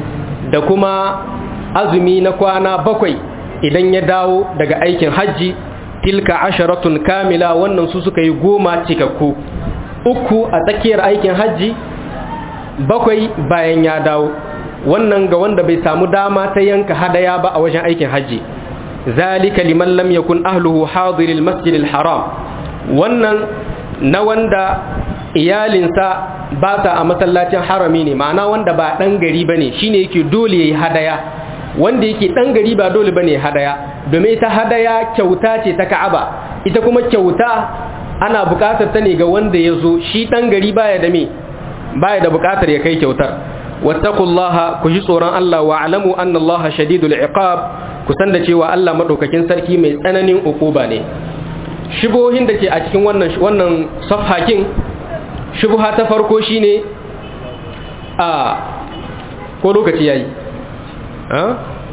da kuma azumi na kwana bakwai idan ya dawo daga aikin hajji tilka asharatun kamila wannan su suka yi goma cikakku uku a tsakiyar aikin hajji bakwai bayan ya dawo wannan ga wanda bai samu dama ta yanka hadaya ba a wajen aikin hajji zalika liman lam yakun ahluhu hadiril masjidil haram wannan na wanda iyalinsa ba ta a masallacin harami ne ma'ana wanda ba dan gari bane shine yake dole yayi hadaya wanda yake dan gari ba dole bane hadaya domin ita hadaya kyauta ce ta Ka'aba ita kuma kyauta ana bukatar ta ne ga wanda ya zo shi dan gari baya da me baya da bukatar ya kai kyautar wattaqullaha ku ji tsoron Allah wa alamu anna Allah shadidul iqab ku san da cewa Allah madaukakin sarki mai tsananin ukuba ne shubuhin da ke a cikin wannan wannan safhakin shubuha ta farko shine a ko lokaci yayi ha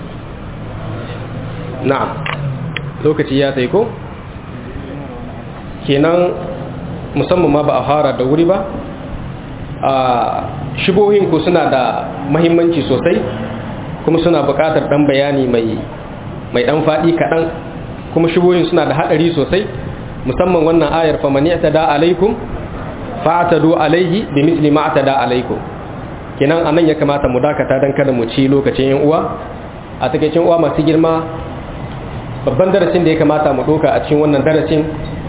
na'am lokaci ya tai ko kenan musamman ma ba a fara da wuri ba a shibohin ku suna da mahimmanci sosai kuma suna buƙatar ɗan bayani mai mai ɗan faɗi kaɗan kuma shibohin suna da haɗari sosai musamman wannan ayar famani ta da alaikum fa'atadu alaihi bi misli ma ta da alaikum kenan anan ya kamata mu dakata dan kada mu ci lokacin yan uwa a takeicin uwa masu girma babban darasin da ya kamata mu ɗauka a cikin wannan darasin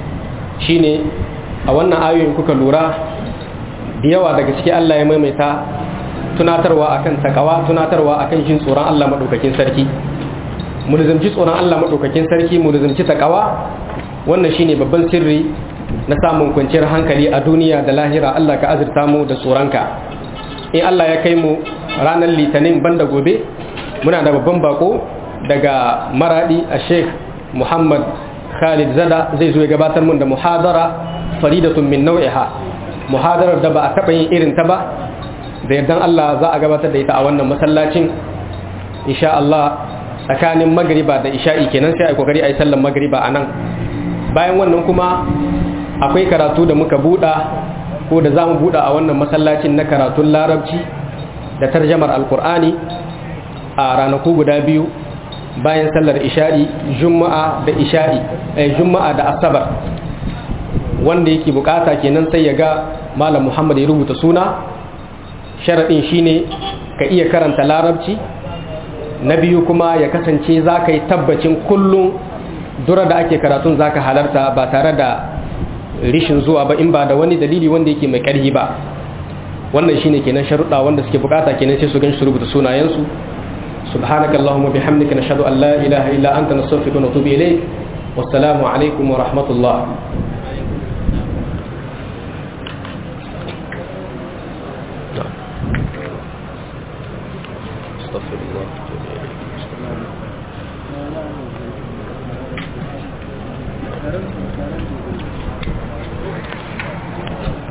shine a wannan ayoyin kuka lura da yawa daga ciki Allah ya maimaita tunatarwa akan takawa tunatarwa akan jin tsoron Allah madaukakin sarki mu nizamci tsoron Allah madaukakin sarki mu nizamci takawa wannan shine babban sirri na samun kwanciyar hankali a duniya da lahira Allah ka azurta mu da tsoronka in Allah ya kai mu ranar litinin banda gobe muna da babban bako daga maradi a Sheikh Muhammad Khalid Zada zai zo ya gabatar mun da muhadara faridatun min nau'iha muhadarar da ba a taɓa yin irin ta ba da yardan Allah za a gabatar da ita a wannan masallacin insha Allah tsakanin magriba da isha'i kenan sai a kokari a yi sallan magriba a nan bayan wannan kuma akwai karatu da muka buɗa ko da za mu buɗa a wannan masallacin na karatun larabci da tarjamar alkur'ani a ranaku guda biyu bayan sallar isha'i juma'a da isha'i eh, juma'a da asabar wanda yake bukata kenan sai ya ga malam muhammad ya rubuta suna sharaɗin shine ka iya karanta larabci na biyu kuma ya kasance za ka yi tabbacin kullum dura da ake karatun za ka halarta ba tare da rishin zuwa ba in ba da wani dalili wanda yake mai ƙarhi ba wannan shine kenan sharuɗa wanda suke bukata kenan sai su gan su rubuta sunayensu سبحانك اللهم وبحمدك نشهد أن لا إله إلا أنت نستغفرك ونتوب إليك والسلام عليكم ورحمة الله استغفر الله Thank you.